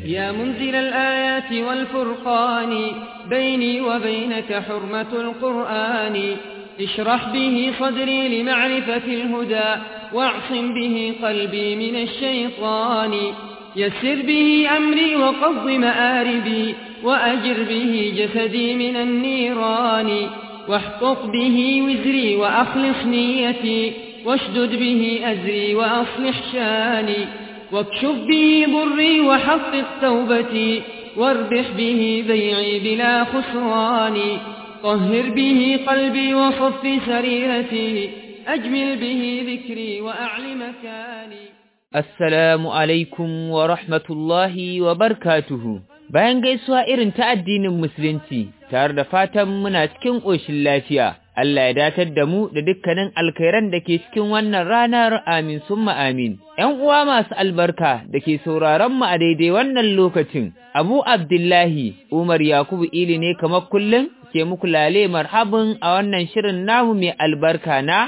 يا منزل الآيات والفرقان بيني وبينك حرمة القرآن اشرح به صدري لمعرفة الهدى واعصم به قلبي من الشيطان يسر به أمري وقض مآربي وأجر به جسدي من النيران واحقق به وزري وأخلص نيتي واشدد به أزري وأصلح شاني واكشف به ضري وحقق توبتي واربح به بيعي بلا خسران طهر به قلبي وصف سريرتي أجمل به ذكري وأعل مكاني Assalamu alaikum wa rahmatullahi wa barkatuhu. Bayan gaisuwa irin ta addinin Musulunci, tare da fatan muna cikin ƙoshin lafiya, Allah ya datar da mu da dukkanin alkhairan da ke cikin wannan ranar amin summa amin. ‘Yan uwa masu albarka da ke sauraron mu a daidai wannan lokacin, Abu Abdullahi Umar Yakubu Ili ne kamar kullum ke muku lale marhabin a wannan shirin namu mai albarka na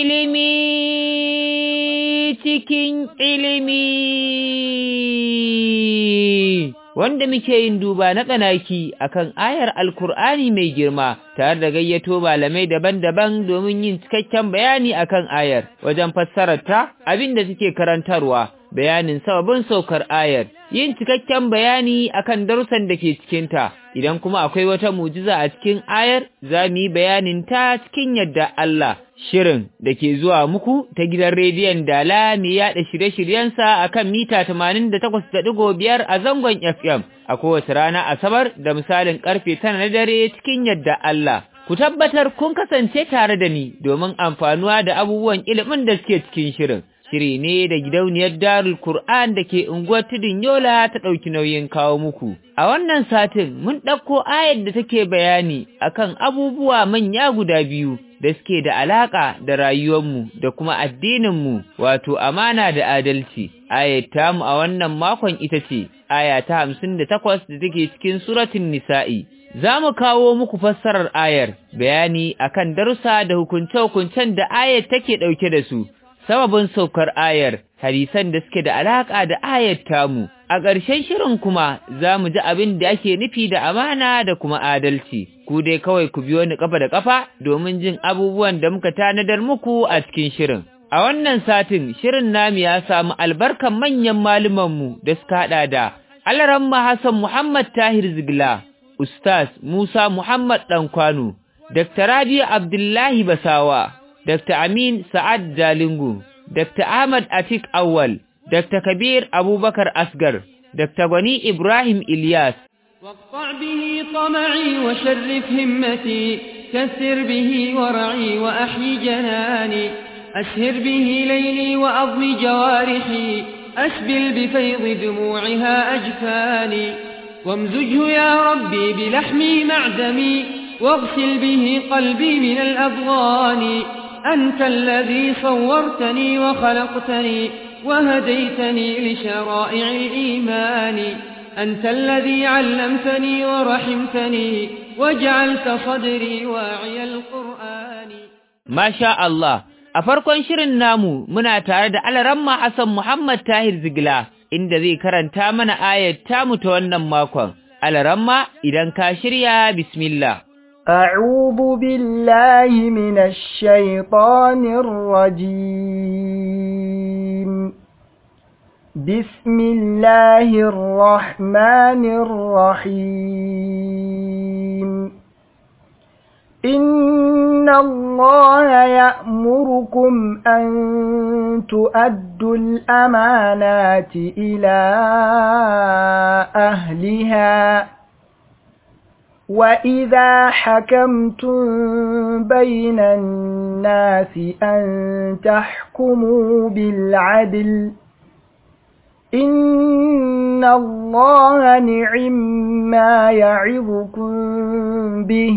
ilimi cikin ilimi wanda muke yin duba na tsanaki akan ayar alkur'ani mai girma tare da gayyato malamai daban-daban domin yin cikakken bayani akan ayar wajen fassararta abin da suke karantarwa bayanin sababin saukar ayar yin cikakken bayani akan darussan da ke cikinta idan kuma akwai wata mujiza a cikin ayar za mu yi bayanin ta cikin yadda Allah shirin da ke zuwa muku ta gidan rediyon Dala mai yaɗa shirye-shiryensa a kan mita 88.5 a zangon FM a kowace rana Asabar da misalin ƙarfe tana na dare cikin yadda Allah. Ku tabbatar kun kasance tare da ni domin amfanuwa da abubuwan ilimin da suke cikin shirin. Shiri ne da gidauniyar Darul Kur'an da ke unguwar Tudun Yola ta ɗauki nauyin kawo muku. A wannan satin mun ɗauko ayar da take bayani akan abubuwa manya guda biyu da suke da alaƙa da rayuwarmu da kuma addininmu wato amana da adalci. Ayar tamu a wannan makon ita ce, aya ta hamsin da takwas da take cikin suratun Nisa'i. Za mu kawo muku fassarar ayar, bayani akan darussa da hukunce-hukuncen da ayar take ɗauke da su, sababin saukar ayar, hadisan da suke da alaƙa da ayar tamu. A ƙarshen shirin kuma za mu ji abin da ake nufi da amana da kuma adalci, ku dai kawai ku biyo ni ƙafa da ƙafa domin jin abubuwan da muka tanadar muku a cikin shirin. A wannan satin shirin namu ya samu albarkan manyan malumanmu da suka haɗa da Alaramma Hassan Muhammad Tahir Zigla, Ustaz Musa Muhammad Ɗankwano, Dr. Rabi Abdullahi Basawa, Dr. Amin Sa'ad Jalingu, Dr. Ahmad Atik Awal, Dr. Kabir Abubakar Asgar, Dr. Gwani Ibrahim Ilyas. واقطع به طمعي وشرف همتي كثر به ورعي وأحيي جناني أسهر به ليلي وأضمي جوارحي أسبل بفيض دموعها أجفاني وامزجه يا ربي بلحمي معدمي واغسل به قلبي من الأضغان أنت الذي صورتني وخلقتني وهديتني لشرائع الإيمان أنت الذي علمتني ورحمتني وجعلت صدري واعي القرآن ما شاء الله a farkon shirin namu muna tare da Alaramma Hassan Muhammad Tahir Zigla inda zai karanta mana ayat tamu ta wannan makon. Alaramma idan ka shirya bismillah. أعوذ بالله من الشيطان الرجيم بسم الله الرحمن الرحيم إن الله يأمركم أن تؤدوا الأمانات إلى أهلها وإذا حكمتم بين الناس أن تحكموا بالعدل إن الله نعم ما يعظكم به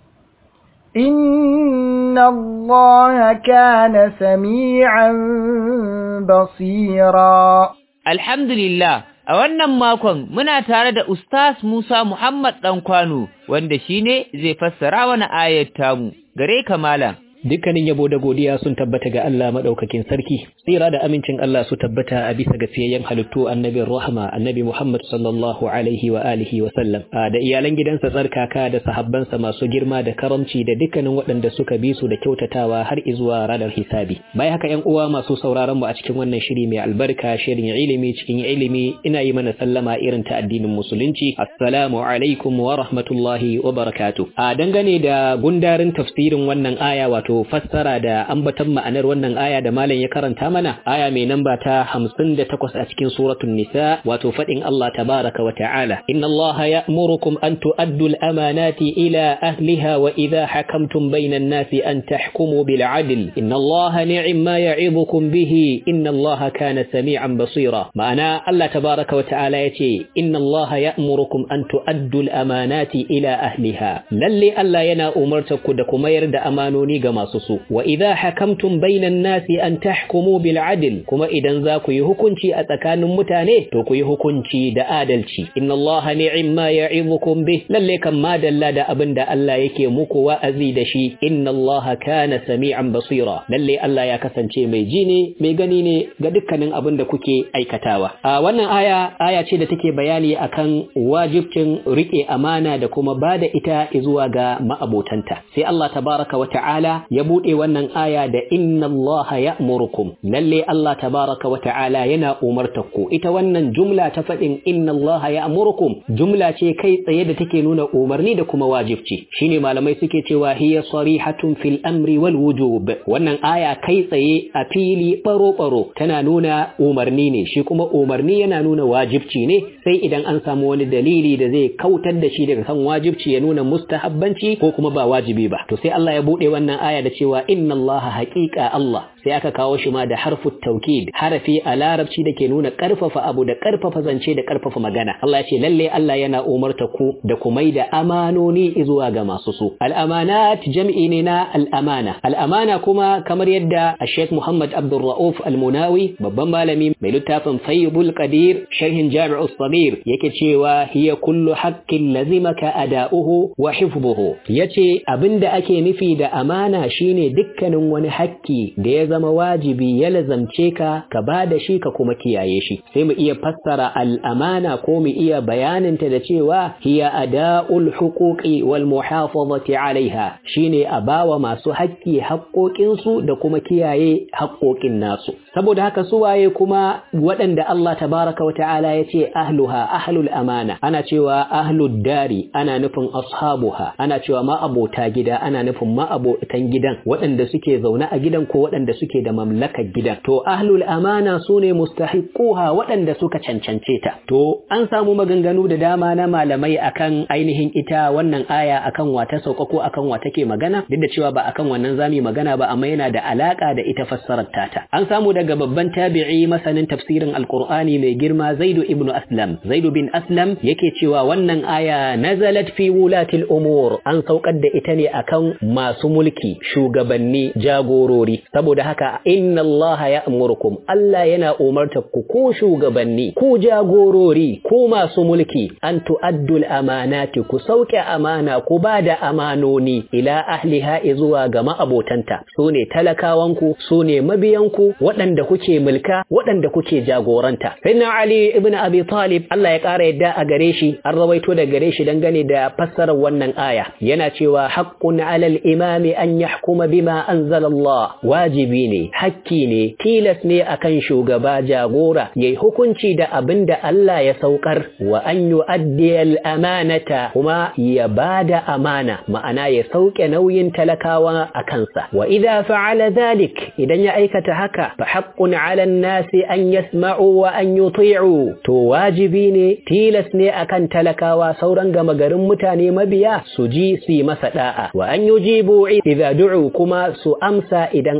إن الله كان سميعا بصيرا Alhamdulillah, a wannan makon muna tare da Ustaz Musa Muhammad Ɗankwano, wanda shi ne zai fassara wani ayat tamu, gare ka malam. dukkanin yabo da godiya sun tabbata ga Allah madaukakin sarki tsira da amincin Allah su tabbata a bisa ga fiyayyen halittu annabin rahma annabi Muhammad sallallahu alaihi wa alihi wa sallam da iyalan gidansa tsarkaka da sahabbansa masu girma da karamci da dukkanin waɗanda suka bi su da kyautatawa har izuwa ranar hisabi bai haka ƴan uwa masu sauraron mu a cikin wannan shiri mai albarka shirin ilimi cikin ilimi ina yi mana sallama irin ta addinin musulunci assalamu alaikum wa rahmatullahi wa barakatuh a dangane da gundarin tafsirin wannan aya wato fassara da ambatan ma'anar wannan aya da malam ya karanta mana aya mai namba ta 58 a cikin suratul nisa wato fadin Allah tabaraka wa ta'ala inna Allah ya'murukum an tu'addu al-amanati ila ahliha wa idha hakamtum bainan nasi an tahkumu bil 'adl inna Allah ni'ma ya'idukum bihi inna Allah kana sami'an basira ma'ana Allah tabaraka wa ta'ala yace inna Allah ya'murukum an tu'addu al-amanati ila ahliha lalle Allah yana umartar ku da kuma yarda amanoni ga masu su wa idha hakamtum bainan nasi an tahkumu bil adl kuma idan za ku yi hukunci a tsakanin mutane to ku yi hukunci da adalci inna allaha ni'ma ya'idukum bih lalle kan madalla da abinda Allah yake muku wa'azi da shi inna allaha kana sami'an basira lalle Allah ya kasance mai ji ne mai gani ne ga dukkanin abin da kuke aikatawa a wannan aya aya ce da take bayani akan wajibcin rike amana da kuma bada ita zuwa ga ma'abotanta sai Allah tabaraka wa ta'ala ya bude wannan aya da inna Allah ya'murukum lalle Allah tabaraka wa ta'ala yana umartar ku ita wannan jumla ta fadin inna Allah ya'murukum jumla ce kai tsaye da take nuna umarni da kuma wajibci shine malamai suke cewa hiya sarihatun fil amri wal wujub wannan aya kai tsaye a fili baro baro tana nuna umarni ne shi kuma umarni yana nuna wajibci ne sai idan an samu wani dalili da zai kautar da shi daga kan wajibci ya nuna mustahabbanci ko kuma ba wajibi ba to sai Allah ya bude wannan aya da cewa inna Allah haqiqa Allah sai aka kawo shi ma da harfu taukid harafi a larabci da ke nuna karfafa abu da karfafa zance da karfafa magana Allah ya ce lalle Allah yana umarta ku da ku mai da amanoni zuwa ga masu su al-amanat jam'i ne na al-amana al-amana kuma kamar yadda Sheikh Muhammad Abdul Rauf Al-Munawi babban malami mai littafin Fayyubul Qadir sharhin Jami'us Sabir yake cewa hiya kullu haqqin lazimaka ada'uhu wa hifdhuhu yace abinda ake nufi da amana shine dukkanin wani hakki da ya zama wajibi ya lazamce ka ka ba da shi ka kuma kiyaye shi sai mu iya fassara al'amana ko mu iya bayaninta da cewa hiya ada'ul huquqi wal muhafazati alaiha shine a bawa masu haƙƙi haƙƙoƙinsu da kuma kiyaye haƙƙoƙin nasu saboda haka su waye kuma waɗanda Allah tabaraka wa ta'ala ya ce ahluha ahlul amana ana cewa ahlud dari ana nufin ashabuha ana cewa ma abota gida ana nufin ma abotan gidan waɗanda suke zaune a gidan ko waɗanda suke da mamlakar gidan to ahlul amana sune mustahiquha waɗanda suka cancance ta to an samu maganganu da dama na malamai akan ainihin ita wannan aya akan wata sauka ko akan wa take magana duk da cewa ba akan wannan zami magana ba amma yana da alaka da ita fassarar tata an samu daga babban tabi'i masanin tafsirin alqur'ani mai girma zaidu ibnu aslam zaidu bin aslam yake cewa wannan aya nazalat fi wulatil umur an saukar da ita ne akan masu mulki shugabanni jagorori saboda haka inna Allah ya amurkum Allah yana umarta ku ko shugabanni ku jagorori ku masu mulki an tu'addul amanati ku sauke amana ku ba da amanoni ila ahliha zuwa ga ma'abotanta su ne talakawanku su ne mabiyanku waɗanda kuke mulka waɗanda kuke jagoranta sayyidina Ali ibn Abi Talib Allah ya ƙara yadda a gare shi an rawaito da gare shi dangane da fassarar wannan aya yana cewa haqqun alal imami an yahkuma bima anzala Allah wajibi ne hakki ne tilas ne akan shugaba jagora yayi hukunci da abin da Allah ya saukar wa an yu'addi al-amanata kuma ya bada amana ma'ana ya sauke nauyin talakawa a kansa wa idza fa'ala dhalik idan ya aikata haka fa haqqun 'ala an-nasi an yasma'u wa an yuti'u to wajibi ne tilas ne akan talakawa sauran gama garin mutane mabiya su ji su yi masa da'a wa an yujibu idza du'u kuma su amsa idan aka kira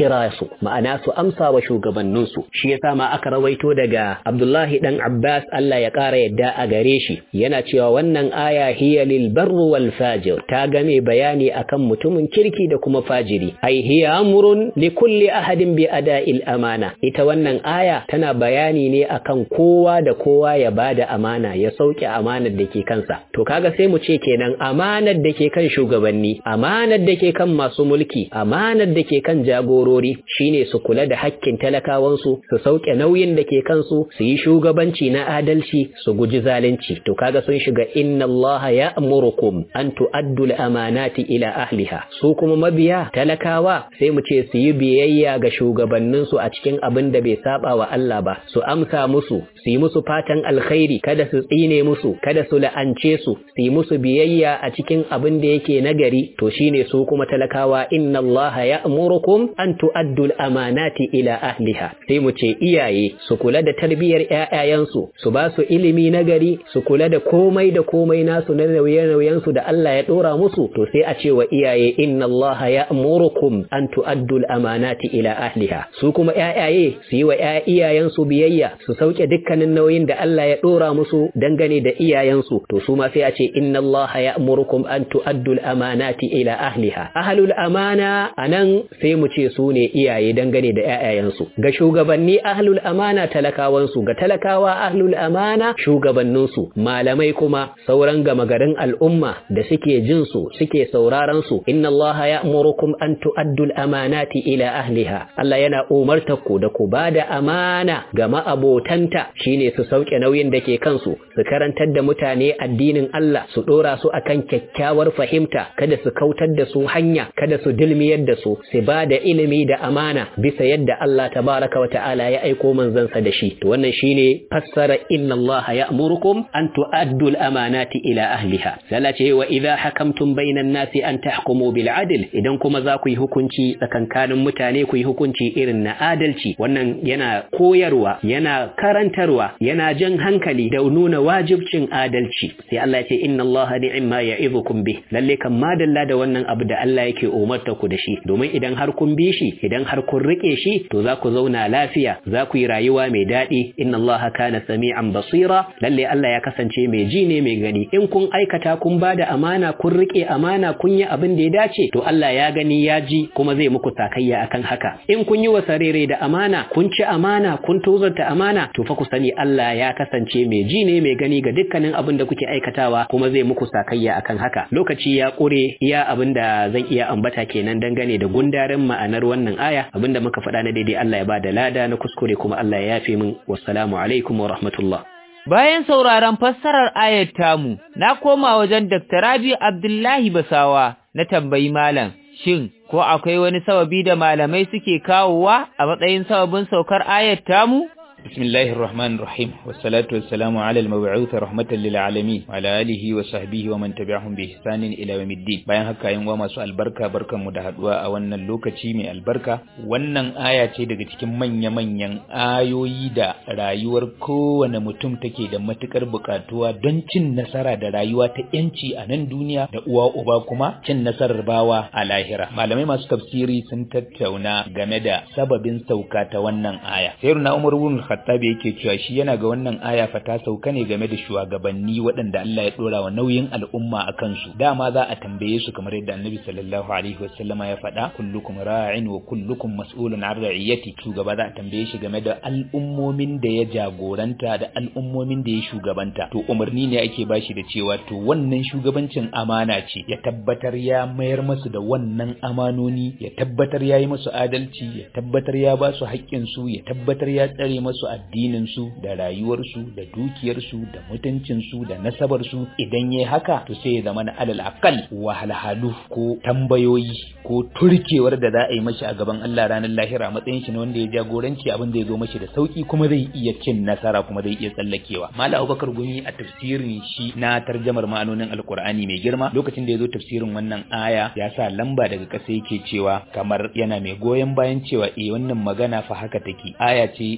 kira su ma'ana su amsa wa shugabanninsu shi yasa ma aka rawaito daga Abdullahi dan Abbas Allah ya ƙara yadda a gare shi yana cewa wannan aya hiya lil barru wal fajir ta game bayani akan mutumin kirki da kuma fajiri ai hiya amrun li kulli ahadin bi ada'il amana ita wannan aya tana bayani ne akan kowa da kowa ya bada amana ya sauke amanar da ke kansa to kaga sai mu ce kenan amanar da ke kan shugabanni amanar da ke kan masu mulki amanar da ke kan jagorori shine su kula da hakkin talakawansu su sauke nauyin da ke kansu su yi shugabanci na adalci su guji zalunci to kaga sun shiga inna Allah ya'murukum an tu'addu al-amanati ila ahliha su kuma mabiya talakawa sai mu ce su yi biyayya ga shugabanninsu a cikin abin da bai saba wa Allah ba su amsa musu su yi musu fatan alkhairi kada su tsine musu kada su la'ance su su yi musu biyayya a cikin abin da yake nagari to shine su kuma talakawa inna Allah ya'murukum an tu'addu al-amanati ila ahliha sai mu ce iyaye su kula da tarbiyyar ƴaƴayensu su ba su ilimi nagari su kula da komai da komai nasu na nauye-nauyen su da Allah ya dora musu to sai a ce wa iyaye inna Allah ya'murukum an tu'addu al-amanati ila ahliha su kuma ƴaƴaye su yi wa iyayensu biyayya su sauke dukkanin nauyin da Allah ya dora musu dangane da iyayensu to su ma sai a ce inna Allah ya'murukum an tu'addu al-amanati ila ahliha ahlul amana anan sai mu ce su ne iyaye dangane da ƴaƴayensu ga shugabanni ahlul amana talakawansu ga talakawa ahlul amana shugabanninsu malamai kuma sauran gama garin al'umma da suke jin su suke sauraron su inna Allah ya'murukum an tu'addu al-amanati ila ahliha Allah yana umartar ku da ku bada amana ga ma'abotanta shine su sauke nauyin da ke kansu su karantar da mutane addinin Allah su dora su akan kyakkyawar fahimta kada su kautar da su hanya kada su dilmiyar da su su bada ilimi da amana bisa yadda Allah tabaraka wa ta'ala ya aiko manzansa da shi to wannan shine fassara inna Allah ya'murukum an tu'addu al-amanati ila ahliha sai ce wa idha hakamtum bainan nasi an tahkumu bil adl idan kuma za ku yi hukunci tsakankanin mutane ku yi hukunci irin na adalci wannan yana koyarwa yana karantarwa yana jan hankali da nuna wajibcin adalci sai Allah ya ce inna Allah ni'ma ya'idukum bih lalle kan madalla da wannan abu da Allah yake umarta ku da shi domin idan har kun bi shi idan har kun rike shi to za ku zauna lafiya za ku yi rayuwa mai daɗi inna Allah kana sami'an basira lalle Allah ya kasance mai ji ne mai gani in kun aikata kun ba da amana kun rike amana kun yi abin da ya dace to Allah ya gani ya ji kuma zai muku sakayya akan haka in kun yi wasarere da amana kun ci amana kun tozarta amana to fa ku sani Allah ya kasance mai ji ne mai gani ga dukkanin abin da kuke aikatawa kuma zai muku sakayya akan haka lokaci ya kure iya abin da zan iya ambata kenan dangane da gundarin ma'anar wannan aya abinda muka faɗa na daidai Allah ya ba da lada na kuskure kuma Allah ya yafe min wassalamu alaikum wa rahmatullah Bayan sauraron fassarar ayat tamu, na koma wajen Dr. Rabi Abdullahi Basawa na tambayi malam, shin ko akwai wani sababi da malamai suke kawowa a matsayin sababin saukar ayat tamu? بسم الله الرحمن الرحيم والصلاة والسلام على المبعوث رحمة للعالمين وعلى آله وصحبه ومن تبعهم بإحسان إلى يوم الدين bayan haka yin wa masu albarka barkan mu da haduwa a wannan lokaci mai albarka wannan aya ce daga cikin manya-manyan ayoyi da rayuwar kowane mutum take da matukar bukatuwa don cin nasara da rayuwa ta yanci a nan duniya da uwa uba kuma cin nasarar bawa a lahira malamai masu tafsiri sun tattauna game da sababin sauka ta wannan aya sayyidina umar ibn Khattabi yake cewa shi yana ga wannan aya fa ta sauka ne game da shugabanni waɗanda Allah ya dora wa nauyin al'umma a kansu dama za a tambaye su kamar yadda Annabi sallallahu alaihi wasallama ya faɗa kullukum ra'in wa kullukum mas'ulun an ra'iyati shugaba za a tambaye shi game da al'ummomin da ya jagoranta da al'ummomin da ya shugabanta to umarni ne ake bashi da cewa to wannan shugabancin amana ce ya tabbatar ya mayar musu da wannan amanoni ya tabbatar ya yi musu adalci ya tabbatar ya ba su haƙƙinsu ya tabbatar ya tsare musu addininsu da rayuwarsu da dukiyarsu da mutuncinsu da nasabarsu idan yayi haka to sai ya zama na alal aqal wahalhalu ko tambayoyi ko turkewar da za a yi mashi a gaban Allah ranar lahira matsayin shi na wanda ya jagoranci abin da ya zo mashi da sauki kuma zai iya cin nasara kuma zai iya tsallakewa Malam Abubakar Gumi a tafsirin shi na tarjamar ma'anonin Alkur'ani mai girma lokacin da ya zo tafsirin wannan aya ya sa lamba daga ƙasa yake cewa kamar yana mai goyon bayan cewa eh wannan magana fa haka take aya ce umarni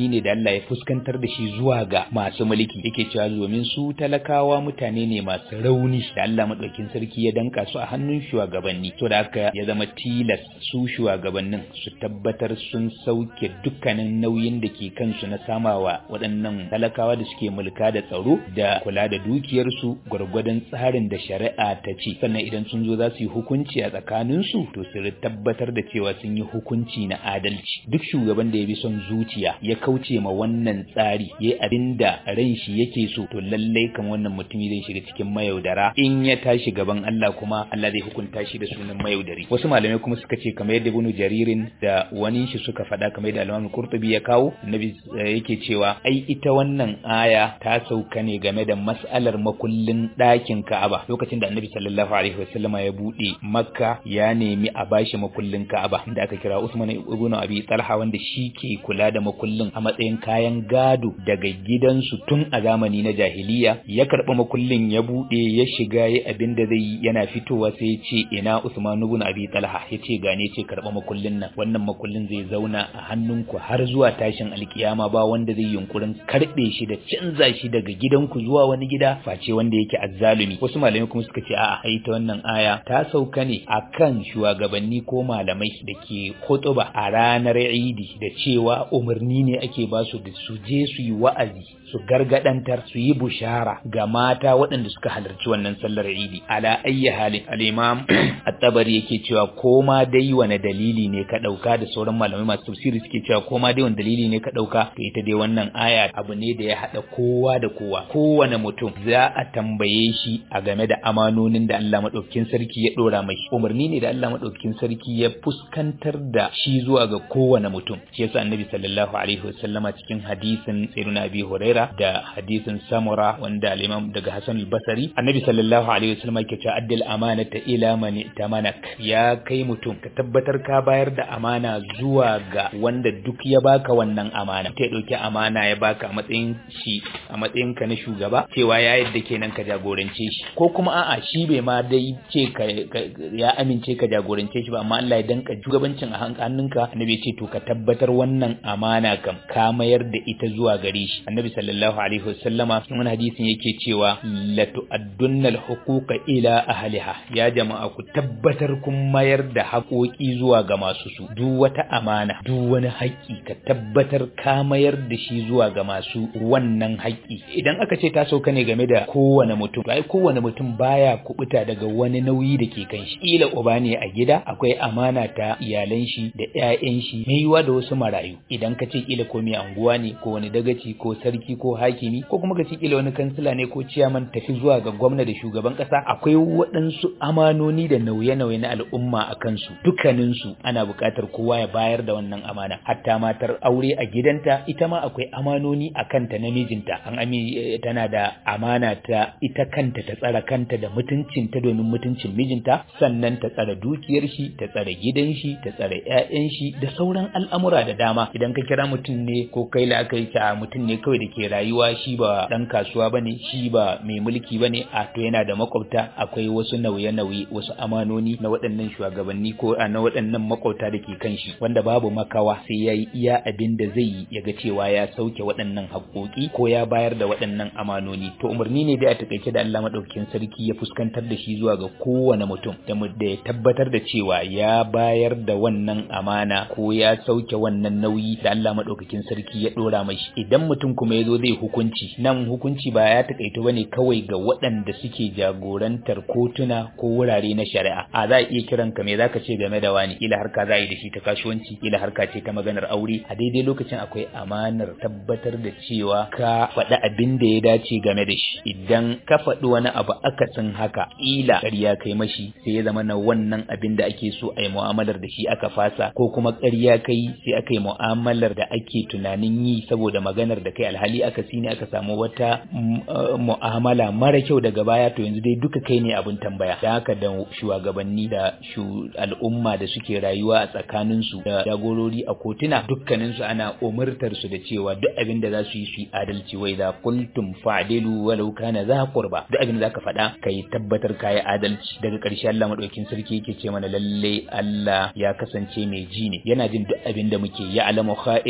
umarni ne da Allah ya fuskantar da shi zuwa ga masu mulki yake cewa domin su talakawa mutane ne masu rauni da Allah madaukin sarki ya danka su a hannun shugabanni to da haka ya zama tilas su shugabannin su tabbatar sun sauke dukkanin nauyin da ke kansu na samawa waɗannan talakawa da suke mulka da tsaro da kula da dukiyarsu gwargwadon tsarin da shari'a ta ce sannan idan sun zo za su yi hukunci a tsakaninsu to su tabbatar da cewa sun yi hukunci na adalci duk shugaban da ya bi son zuciya ya kauce ma wannan tsari ya yi abin da ran shi yake so to lallai kan wannan mutumi zai shiga cikin mayaudara in ya tashi gaban Allah kuma Allah zai hukunta shi da sunan mayaudari wasu malamai kuma suka ce kamar yadda Ibn Jaririn da wani shi suka faɗa kamar yadda Al-Imam Qurtubi ya kawo annabi yake cewa ai ita wannan aya ta sauka ne game da mas'alar makullin ɗakin Ka'aba lokacin da annabi sallallahu alaihi wasallama ya bude Makka ya nemi a bashi makullin Ka'aba inda aka kira Usman ibn Abi Talha wanda shi ke kula da makullin a matsayin kayan gado daga gidansu tun a zamani na jahiliya ya karɓi makullin ya bude ya shiga ya abin da zai yana fitowa sai ya ce ina Usman ibn Abi Talha ya ce gane ce karɓa makullin nan wannan makullin zai zauna a hannunku har zuwa tashin alkiyama ba wanda zai yunkurin karɓe shi da canza shi daga gidanku zuwa wani gida face wanda yake azzalumi wasu malamai kuma suka ce a'a ai ta wannan aya ta sauka ne akan shugabanni ko malamai da ke khutba a ranar Idi da cewa umarni ne ake ba su da su je su yi wa'azi su gargadantar su yi bushara ga mata waɗanda suka halarci wannan sallar Idi ala ayyi halin al-imam at-tabari yake cewa koma dai wani dalili ne ka dauka da sauran malamai masu tafsiri suke cewa koma dai wani dalili ne ka dauka to ita dai wannan aya abu ne da ya hada kowa da kowa kowane mutum za a tambaye shi a game da amanonin da Allah madaukakin sarki ya dora mai umarni ne da Allah madaukakin sarki ya fuskantar da shi zuwa ga kowane mutum shi yasa annabi sallallahu alaihi wasallama cikin hadisin sayyidina abi huraira da hadisin samura wanda al-imam daga hasan al-basri annabi sallallahu alaihi wasallama yake cewa addil amanata ila man tamanak ya kai mutum ka tabbatar ka bayar da amana zuwa ga wanda duk ya baka wannan amana ta dauki amana ya baka a matsayin shi a matsayin ka na shugaba cewa ya yadda kenan ka jagorance shi ko kuma a'a shi bai ma dai ce ka ya amince ka jagorance shi ba amma Allah ya danka shugabancin a hannunka annabi ya ce to ka tabbatar wannan amana kam ka mayar da ita zuwa gare shi annabi sallallahu alaihi wasallama cikin wani hadisin yake cewa la tu'addunna al-huquqa ila ahliha ya jama'a ku tabbatar kun mayar da haƙoƙi zuwa ga masu su duk wata amana duk wani haƙƙi ka tabbatar ka mayar da shi zuwa ga masu wannan haƙƙi idan aka ce ta sauka ne game da kowane mutum ai kowane mutum baya kubuta daga wani nauyi da ke kan shi kila uba ne a gida akwai amana ta iyalan shi da ƴaƴan shi mai yiwa da wasu marayu idan ka ce kila ko mai anguwa ne ko wani dagaci ko sarki ko hakimi ko kuma ka ce kila wani kansila ne ko ciyaman tafi zuwa ga gwamna da shugaban ƙasa akwai waɗansu amanoni da nauye-nauye na al'umma a kansu dukkaninsu ana buƙatar kowa ya bayar da wannan amana hatta matar aure a gidanta ita ma akwai amanoni a kanta na mijinta an ami tana da amana ta ita kanta ta tsara kanta da mutuncinta domin mutuncin mijinta sannan ta tsara dukiyar shi ta tsara gidan shi ta tsara ƴaƴan shi da sauran al'amura da dama idan ka kira mutum ne ko kai la aka yi ta mutum ne kawai da ke rayuwa shi ba dan kasuwa bane shi ba mai mulki bane a to yana da makwabta akwai wasu nauye-nauye wasu amanoni na waɗannan shugabanni ko na waɗannan makwabta da ke kan shi wanda babu makawa sai ya yi iya abin da zai yi ya ga cewa ya sauke waɗannan haƙoƙi ko ya bayar da waɗannan amanoni to umarni ne dai a takaice da Allah madaukakin sarki ya fuskantar da shi zuwa ga kowane mutum da da ya tabbatar da cewa ya bayar da wannan amana ko ya sauke wannan nauyi da Allah madaukakin sarki ya dora mai idan mutum kuma ya zo zai hukunci nan hukunci ba ya takaito bane kawai ga waɗanda suke jagorantar kotuna ko wurare na shari'a a za a iya kiran ka me zaka ce game da wani ila harka za a yi da shi ta kasuwanci ila harka ce ta maganar aure a daidai lokacin akwai amanar tabbatar da cewa ka faɗi abin da ya dace game da shi idan ka faɗi wani abu akasin haka ila ƙarya kai mashi sai ya zama na wannan abin da ake so a yi mu'amalar da shi aka fasa ko kuma ƙarya kai sai aka yi mu'amalar da ake tunanin yi saboda maganar da kai alhali aka sine aka samu wata mu'amala mara kyau daga baya to yanzu dai duka kai ne abin tambaya da haka da shugabanni da al'umma da suke rayuwa a tsakaninsu da jagorori a kotuna dukkaninsu ana umurtar su da cewa duk abin da za su yi su yi adalci wai da kultum fa'dilu walau kana za qurba duk abin da zaka faɗa kai tabbatar kai adalci daga ƙarshe Allah madaukakin sarki yake ce mana lalle Allah ya kasance mai ji ne yana jin duk abin da muke ya alamu kha'inatal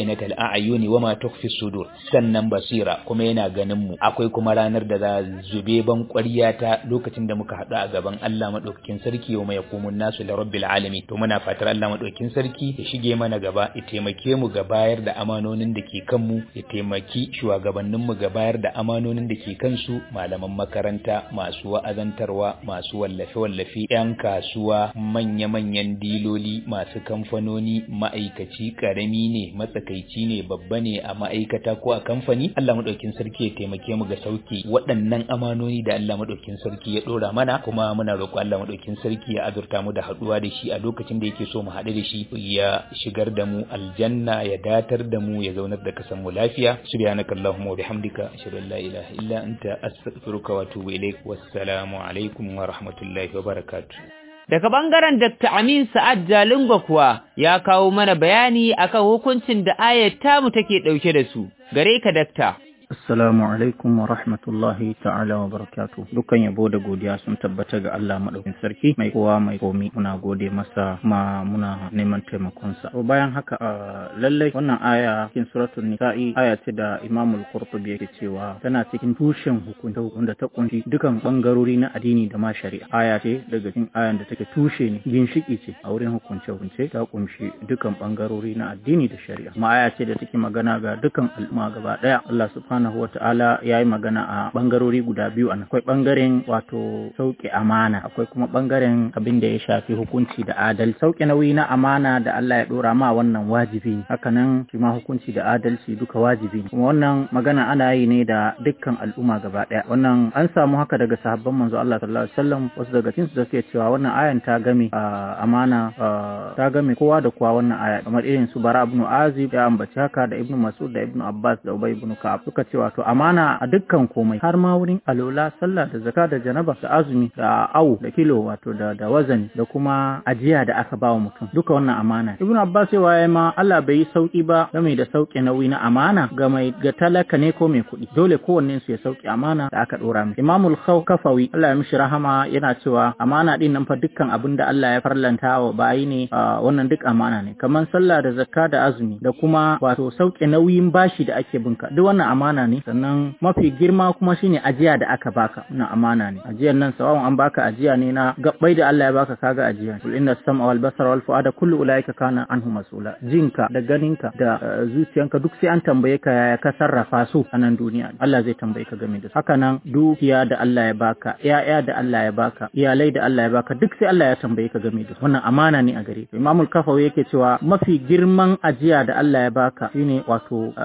a'yuni wa ma tukhfi sudur sannan basira kuma yana ganin mu akwai kuma ranar da za zube ban ƙwarya ta lokacin da muka haɗu a gaban Allah madaukakin sarki wa mai yaqumun nasu da rabbil alamin to muna fatar Allah madaukakin sarki ya shige mana gaba ya taimake mu ga bayar da amanonin da ke kanmu ya taimaki shugabannin mu ga bayar da amanonin da ke kansu malaman makaranta masu wa'azantarwa masu wallafe wallafe yan kasuwa manya manyan diloli masu kamfanoni ma'aikaci karami ne matsakaici ne babba ne a ma'aikata ko a kamfani Allah madaukakin sarki ya taimake mu ga sauki waɗannan amanoni da Allah madaukakin sarki ya dora mana kuma muna roƙo Allah madaukakin sarki ya azurta mu da haɗuwa da shi a lokacin da yake so mu haɗu da shi ya shigar da mu aljanna ya datar da mu ya zaunar da kasan mu lafiya subhanakallahumma wa bihamdika ashhadu an la ilaha illa anta astaghfiruka wa atubu ilaik wassalamu alaikum wa rahmatullahi wa barakatuh Daga ɓangaren Dr. Amin Sa'ad Jalingo kuwa ya kawo mana bayani akan hukuncin da ayat tamu take ɗauke da su. Gare ka, Dakta. Assalamu alaikum wa rahmatullahi ta'ala wa barakatu. Dukkan yabo da godiya sun tabbata ga Allah maɗaukin sarki mai kowa mai komi muna gode masa ma muna neman taimakonsa. To bayan haka lallai wannan aya cikin suratul nisa'i aya ce da Imam al-Qurtubi yake cewa tana cikin tushen hukunta wanda ta kunshi dukan bangarori na addini da ma shari'a. Aya ce daga cikin ayan da take tushe ne ginshiki ce a wurin hukunce hukunce ta kunshi dukan bangarori na addini da shari'a. Ma aya ce da take magana ga dukan al'umma gaba daya. Allah subhanahu subhanahu wa ta'ala ya yi magana a bangarori guda biyu a akwai bangaren wato sauke amana akwai kuma bangaren abin da ya shafi hukunci da adal sauke nauyi na amana da Allah ya dora ma wannan wajibi hakanan shi ma hukunci da adalci duka wajibi kuma wannan magana ana yi ne da dukkan al'umma gaba daya wannan an samu haka daga sahabban manzo Allah sallallahu alaihi wasallam wasu daga cikin su suke cewa wannan ayan ta game amana ta game kowa da kowa wannan aya kamar irin su bara ibn azib ya ambaci haka da ibn mas'ud da ibn abbas da ubay ibn ka'ab suka ce wato amana a dukkan komai har ma wurin alola sallah da zaka da janaba da azumi da awu da kilo wato da da wazani da kuma ajiya da aka bawa mutum duka wannan amana ibnu abbas cewa ya ma Allah bai yi sauki ba game da sauke nauyi na amana ga mai ga talaka ne ko mai kuɗi dole kowannen su ya sauke amana da aka dora mai imamul kafawi Allah ya mishi rahama yana cewa amana din nan fa dukkan abin da Allah ya farlanta wa bayi ne wannan duk amana ne kamar sallah da zakka da azumi da kuma wato sauke nauyin bashi da ake binka duk wannan amana ne sannan mafi girma kuma shine ajiya da aka baka na amana ne ajiyar nan sawawan an baka ajiya ne na gabbai da Allah ya baka kaga ajiya kul inna sam'a wal basara wal fuada kullu ulaika kana anhu mas'ula jinka da ganinka da zuciyanka duk sai an tambaye ka yaya ka sarrafa su a nan duniya Allah zai tambaye ka game da su haka nan dukiya da Allah ya baka yaya da Allah ya baka iyalai da Allah ya baka duk sai Allah ya tambaye ka game da su wannan amana ne a gare ka Imamul Kafawi yake cewa mafi girman ajiya da Allah ya baka shine wato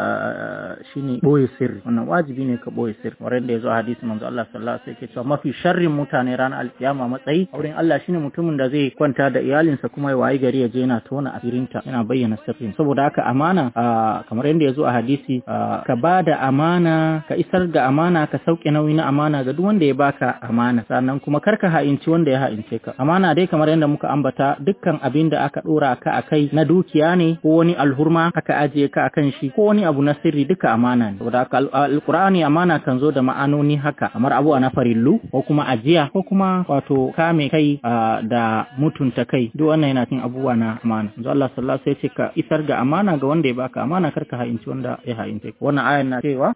shine boye sirri wannan wajibi ne ka boye sirri wurin da yazo hadisi manzo Allah sallallahu alaihi wasallam yake cewa mafi sharrin mutane ranar alkiyama matsayi wurin Allah shine mutumin da zai kwanta da iyalinsa kuma ya wayi gari ya je yana tona asirinta yana bayyana sirrin saboda haka amana kamar yadda yazo a hadisi ka bada amana ka isar da amana ka sauke nauyi na amana ga duk wanda ya baka amana sannan kuma kar ka ha'inci wanda ya ha'ince ka amana dai kamar yadda muka ambata dukkan abin da aka dora ka akai na dukiya ne ko wani alhurma aka ajiye ka akan shi ko wani abu na sirri duka amana ne saboda haka alqur'ani amana kan zo da ma'anoni haka kamar abu na farillu ko kuma ajiya ko kuma wato kame kai da mutunta kai duk wannan yana cikin abubuwa na amana manzo Allah sallallahu alaihi wasallam ka isar da amana ga wanda ya baka amana karka ha'inci wanda ya ha'ince ka wannan ayan na cewa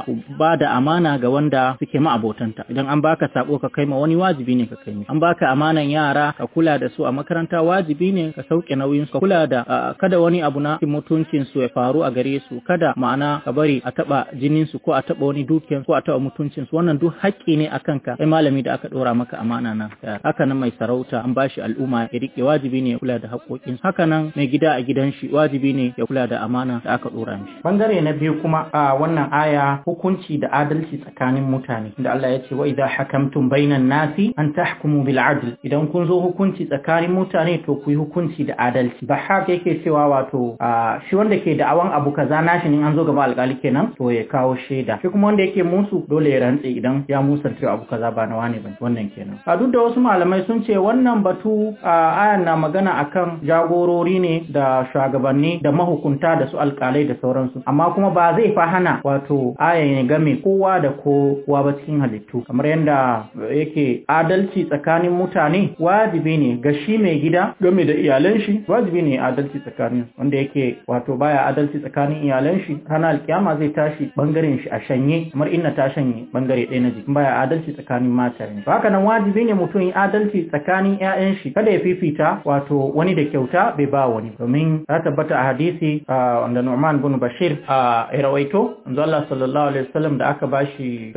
ba da amana ga wanda suke ma'abotanta idan an baka sako ka kai ma wani wajibi ne ka kai mi an baka amanan yara ka kula da su a makaranta wajibi ne ka sauke nauyin su ka kula da kada wani abu na mutuncin su ya faru a gare su kada ma'ana ka bari a taba jinin su ko a taba wani dukiyan ko a taba mutuncin su wannan duk haƙƙi ne akan ka kai malami da aka dora maka amana na haka nan mai sarauta an bashi al'umma ya rike wajibi ne ya kula da haƙƙoƙin su haka nan mai gida a gidan shi wajibi ne ya kula da amana da aka dora mishi bangare na biyu kuma a wannan aya hukunci da adalci tsakanin mutane da Allah ya ce wa idza hakamtum bainan nasi an tahkumu bil adl idan kun zo hukunci tsakanin mutane to ku yi hukunci da adalci ba haka yake cewa wato shi wanda ke da'awan abu kaza nashi ne an zo gaba alƙali kenan to ya kawo shaida shi kuma wanda yake musu dole ya rantse idan ya musanta abu kaza ba na wane ba wannan kenan a duk da wasu malamai sun ce wannan batu a ayan na magana akan jagorori ne da shugabanni da mahukunta da su alkalai da sauransu amma kuma ba zai fa hana wato ayan ya game kowa da kowa ba cikin halittu kamar yadda yake adalci tsakanin mutane wajibi ne ga shi mai gida game da iyalan shi wajibi ne adalci tsakanin wanda yake wato baya adalci tsakanin iyalan shi ranar alkiyama zai tashi bangaren shi a shanye kamar inna ta shanye bangare ɗaya na jiki baya adalci tsakanin mata ne haka nan wajibi ne mutum yi adalci tsakanin ƴaƴan shi kada ya fifita wato wani da kyauta bai ba wani domin ya tabbata a hadisi wanda Nu'man bin Bashir a rawaito manzo Allah sallallahu alaihi wasallam da aka bashi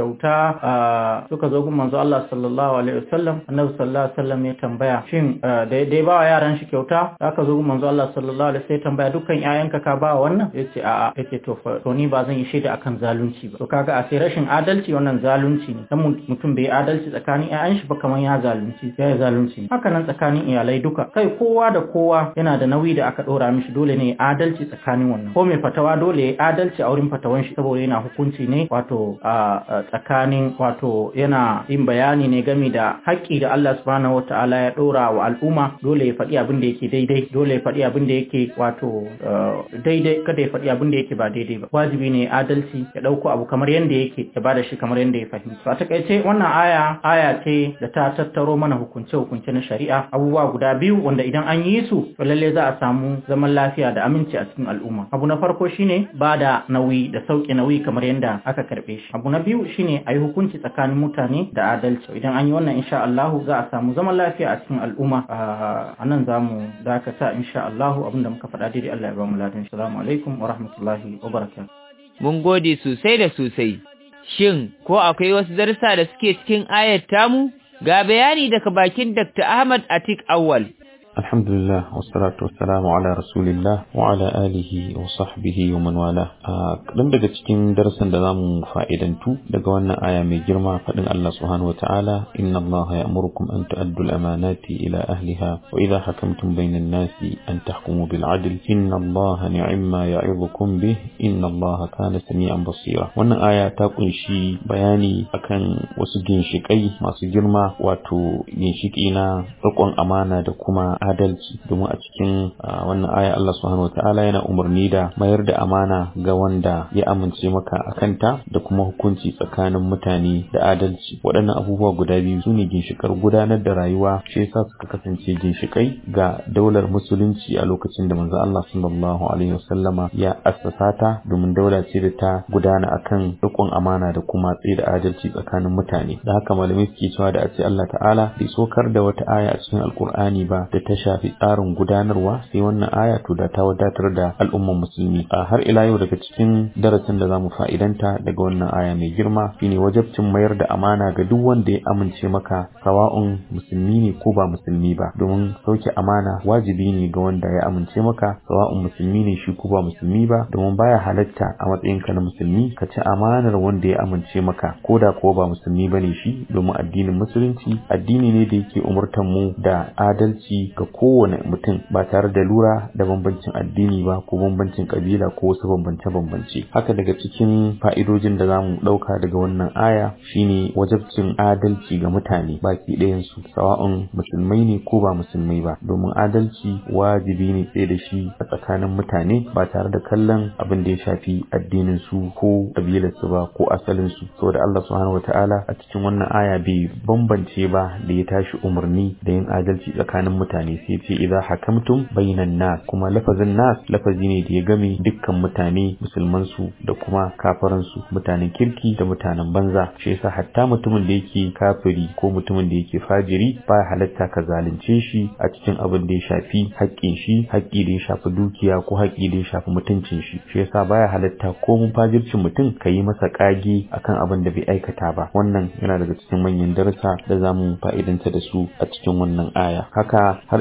kyauta suka zo gun manzo Allah sallallahu alaihi wasallam annabi sallallahu alaihi wasallam ya tambaya shin da ya ba wa yaran shi kyauta da aka zo gun manzo Allah sallallahu alaihi wasallam ya tambaya dukkan ƴaƴanka ka ba wannan yace a'a yace to to ni ba zan yi shaida akan zalunci ba to kaga a sai rashin adalci wannan zalunci ne dan mutum bai adalci tsakanin ƴaƴan shi ba kamar ya zalunci ya zalunci haka nan tsakanin iyalai duka kai kowa da kowa yana da nauyi da aka dora mishi dole ne adalci tsakanin wannan ko mai fatawa dole ya adalci a wurin fatawan shi saboda yana hukunci ne wato a tsakanin wato yana yin bayani ne game da haƙƙi da Allah subhanahu wataala ya dora wa al'umma dole ya faɗi abin da yake daidai dole ya faɗi abin da yake wato daidai kada ya faɗi abin da yake ba daidai ba wajibi ne adalci ya ɗauko abu kamar yadda yake ya bada shi kamar yadda ya fahimta a takaice wannan aya aya ce da ta tattaro mana hukunce hukunce na shari'a abubuwa guda biyu wanda idan an yi su to lalle za a samu zaman lafiya da aminci a cikin al'umma abu na farko shine ba da nauyi da sauke nauyi kamar yadda aka karbe shi abu na biyu shine a yi hukunci tsakanin mutane da adalci idan an yi wannan insha Allah za a samu zaman lafiya a cikin al'umma a nan za mu dakata insha Allah abinda muka faɗa daidai Allah ya ba mu ladan assalamu alaikum wa rahmatullahi wa barakatuh mun gode sosai da sosai shin ko akwai wasu darussa da suke cikin ayat tamu ga bayani daga bakin Dr. Ahmad Atik Awwal alhamdulillah wassalatu wassalamu ala rasulillah wa ala alihi wa sahbihi wa man wala dan daga cikin darasin da zamu fa'idantu daga wannan aya mai girma fadin Allah subhanahu wa ta'ala inna Allah ya'murukum an tu'addu al-amanati ila ahliha wa idha hakamtum bayna an-nasi an tahkumu bil 'adl inna Allah ni'ma ya'idukum bih inna Allah kana sami'an basira wannan aya ta kunshi bayani akan wasu ginshikai masu girma wato ginshiki na rikon amana da kuma adalci domin a cikin wannan aya Allah subhanahu wataala yana umarni da mayar da amana ga wanda ya amince maka a kanta da kuma hukunci tsakanin mutane da adalci waɗannan abubuwa guda biyu su ne ginshikar gudanar da rayuwa shi yasa suka kasance ginshikai ga daular musulunci a lokacin da manzo Allah sallallahu alaihi wasallama ya assasa ta domin daula ce da ta gudana akan rikon amana da kuma tsaye da adalci tsakanin mutane da haka malamai suke cewa da a ce Allah ta'ala bai sokar da wata aya a cikin alkur'ani ba da ta shafi tsarin gudanarwa sai wannan aya to da ta wadatar da al'umman musulmi a har ila yau daga cikin darasin da zamu fa'idanta daga wannan aya mai girma shine wajabcin mayar da amana ga duk wanda ya amince maka sawa'un musulmi ne ko ba musulmi ba domin sauke amana wajibi ne ga wanda ya amince maka sawa'un musulmi ne shi ko ba musulmi ba domin baya halatta a matsayinka na musulmi ka ci amanar wanda ya amince maka ko da ko ba musulmi bane shi domin addinin musulunci addini ne da yake umurtan mu da adalci ga kowane mutum ba tare da lura da bambancin addini ba ko bambancin kabila ko wasu bambance-bambance haka daga cikin fa'idojin da zamu ɗauka daga wannan aya shine wajabcin adalci ga mutane baki ɗayansu sawa'un musulmai ne ko ba musulmai ba domin adalci wajibi ne tsaye da shi a tsakanin mutane ba tare da kallon abin da ya shafi addinin su ko kabilar su ba ko asalin su saboda Allah subhanahu wataala a cikin wannan aya bai bambance ba da ya tashi umarni da yin adalci tsakanin mutane sai ce idza hakamtum bainan nas kuma lafazin nas lafazi ne da ya game dukkan mutane musulman su da kuma kafiran su mutanen kirki da mutanen banza shi yasa hatta mutumin da yake kafiri ko mutumin da yake fajiri baya halatta ka zalunce shi a cikin abin da ya shafi haƙƙin shi haƙƙi da ya shafi dukiya ko haƙƙi da ya shafi mutuncin shi shi yasa baya halatta ko mun fajircin mutum ka yi masa ƙage akan abin da bai aikata ba wannan yana daga cikin manyan darasa da zamu fa'idanta da su a cikin wannan aya haka har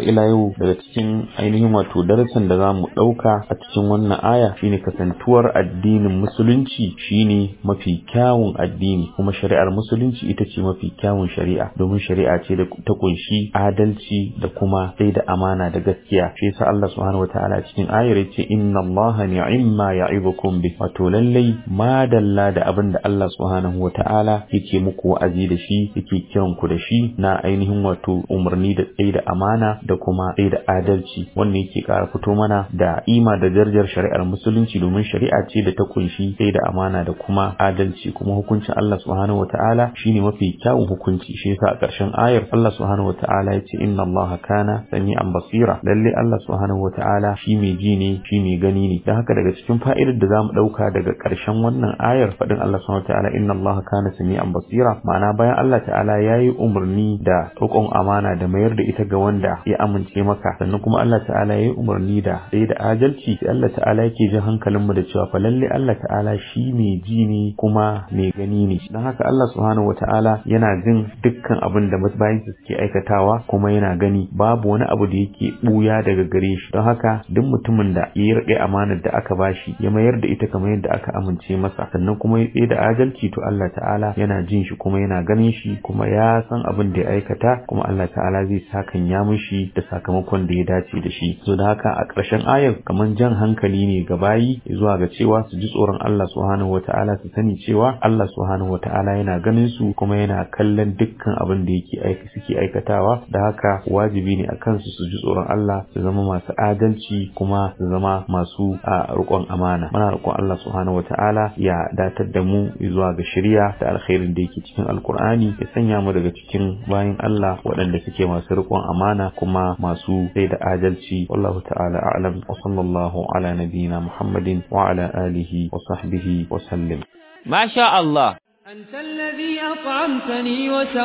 har ila yau daga cikin ainihin wato darasin da zamu dauka a cikin wannan aya shine kasantuwar addinin musulunci shine mafi kyawun addini kuma shari'ar musulunci ita ce mafi kyawun shari'a domin shari'a ce da ta kunshi adalci da kuma sai da amana da gaskiya shi yasa Allah subhanahu wataala cikin ayar yace inna Allah ni'imma ya'ibukum bi wato lallai madalla da abin da Allah subhanahu wataala yake muku wa'azi da shi yake kiran ku da shi na ainihin wato umarni da tsayi da amana da kuma tsayi da adalci wannan yake ƙara fito mana da ima da darajar shari'ar musulunci domin shari'a ce da ta kunshi tsayi da amana da kuma adalci kuma hukuncin Allah subhanahu wataala shine mafi kyawun hukunci shi yasa a ƙarshen ayar Allah subhanahu wataala yace inna Allah kana sami'an basira lalle Allah subhanahu wataala shi mai ji ne shi mai gani ne dan haka daga cikin fa'idar da zamu dauka daga ƙarshen wannan ayar fadin Allah subhanahu wataala inna Allah kana sami'an basira ma'ana bayan Allah ta'ala yayi umarni da roƙon amana da mayar da ita ga wanda ya amince maka sannan kuma Allah ta'ala yayi umarni da sai da adalci sai Allah ta'ala yake jin hankalin mu da cewa fa lalle Allah ta'ala shi mai ji ne kuma mai gani ne dan haka Allah subhanahu wataala yana jin dukkan abin da bayan suke aikatawa kuma yana gani babu wani abu da yake buya daga gare shi don haka duk mutumin da ya rike amanar da aka bashi ya mayar da ita kamar yadda aka amince masa sannan kuma ya tsaye da adalci to Allah ta'ala yana jin shi kuma yana ganin shi kuma ya san abin da ya aikata kuma Allah ta'ala zai sakan ya mishi da sakamakon da ya dace da shi so da haka a ƙarshen ayar kamar jan hankali ne ga bayi zuwa ga cewa su ji tsoron Allah subhanahu wata'ala su sani cewa Allah subhanahu wata'ala yana ganin su kuma yana kallon dukkan abin da yake aika suke aikatawa da haka wajibi ne a kansu su ji tsoron Allah su zama masu adalci kuma su zama masu a riƙon amana muna roƙon Allah subhanahu wata'ala ya datar da mu zuwa ga shari'a da alkhairin da yake cikin alkur'ani ya sanya mu daga cikin bayan Allah waɗanda suke masu riƙon amana kuma masu sai da adalci wallahu ta'ala a'lam wa sallallahu ala nabiyyina muhammadin wa ala alihi wa sahbihi wa sallim masha Allah أنت الذي أطعمتني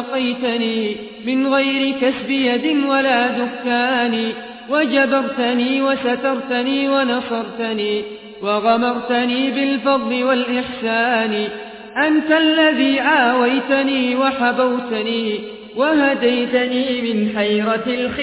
وسقيتني من غير كسب يد ولا دكان وجبرتني وسترتني ونصرتني وغمرتني بالفضل والإحسان أنت الذي آويتني وحبوتني وهديتني من حيرة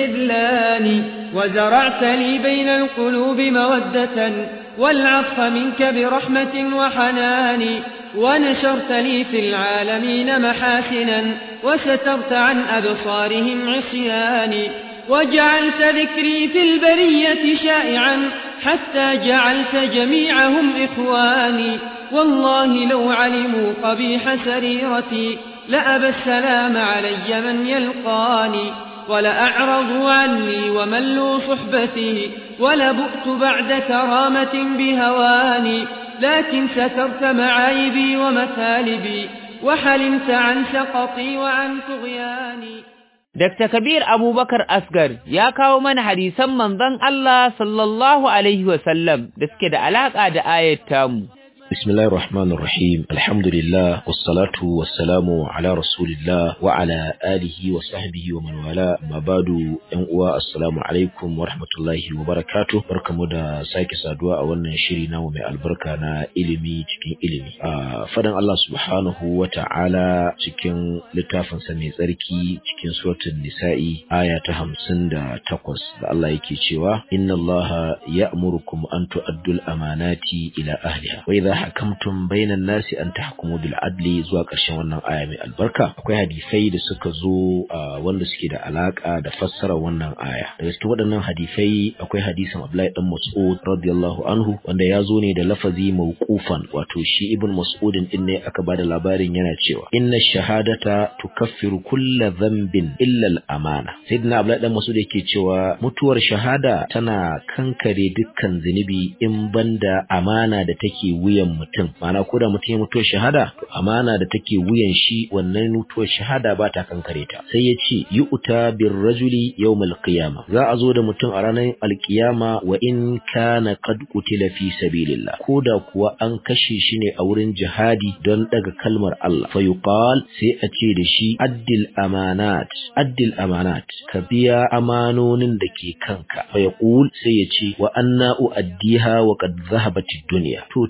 الخذلان وزرعت لي بين القلوب مودة والعطف منك برحمة وحنان ونشرت لي في العالمين محاسنا وسترت عن أبصارهم عصياني وجعلت ذكري في البرية شائعا حتى جعلت جميعهم إخواني والله لو علموا قبيح سريرتي لأبى السلام علي من يلقاني ولأعرضوا عني وملوا صحبتي ولبؤت بعد كرامة بهواني لكن سترت معايبي ومثالبي وحلمت عن سقطي وعن طغياني Dr. Kabir Abubakar Asgar ya kawo mana hadisan manzon Allah sallallahu Alaihi wasallam da suke da alaƙa da ayat tamu. بسم الله الرحمن الرحيم الحمد لله والصلاة والسلام على رسول الله وعلى آله وصحبه ومن والاه ما بعد أنواع السلام عليكم ورحمة الله وبركاته بركة مدى سايك سادوا أولنا شرينا ومع البركة نا إلمي تكين إلمي آه فدن الله سبحانه وتعالى تكين لتافن سمي زركي تكين سورة النساء آية همسن دا تقوس دا الله يكي شوا إن الله يأمركم أن تؤدوا الأمانات إلى أهلها وإذا hakamtum bainan nasi an tahkumu bil adli zuwa ƙarshen wannan aya mai albarka akwai hadisai da suka zo wanda suke da alaka da fassara wannan aya daga cikin waɗannan hadisai akwai hadisin Abdullahi dan Mas'ud radiyallahu anhu wanda ya zo ne da lafazi mawqufan wato shi ibn Mas'ud din ne aka bada labarin yana cewa inna shahadata tukaffiru kulla dhanbin illa al amana sayyidina Abdullahi dan Mas'ud yake cewa mutuwar shahada tana kankare dukkan zunubi in banda amana da take wuyan mutum ma'ana ko da mutum ya mutuwar shahada to amana da take wuyan shi wannan mutuwar shahada ba ta kankare ta sai ya ce yu'ta bir rajuli yawmal qiyama za a zo da mutum a ranar alkiyama wa in kana qad qutila fi sabilillah ko da kuwa an kashe shi ne a wurin jihadi don daga kalmar Allah fa yuqal sai a ce da shi addil amanat addil amanat ka biya amanonin da ke kanka fa yaqul sai ya ce wa anna uaddiha wa qad dhahabat ad-dunya to ta ya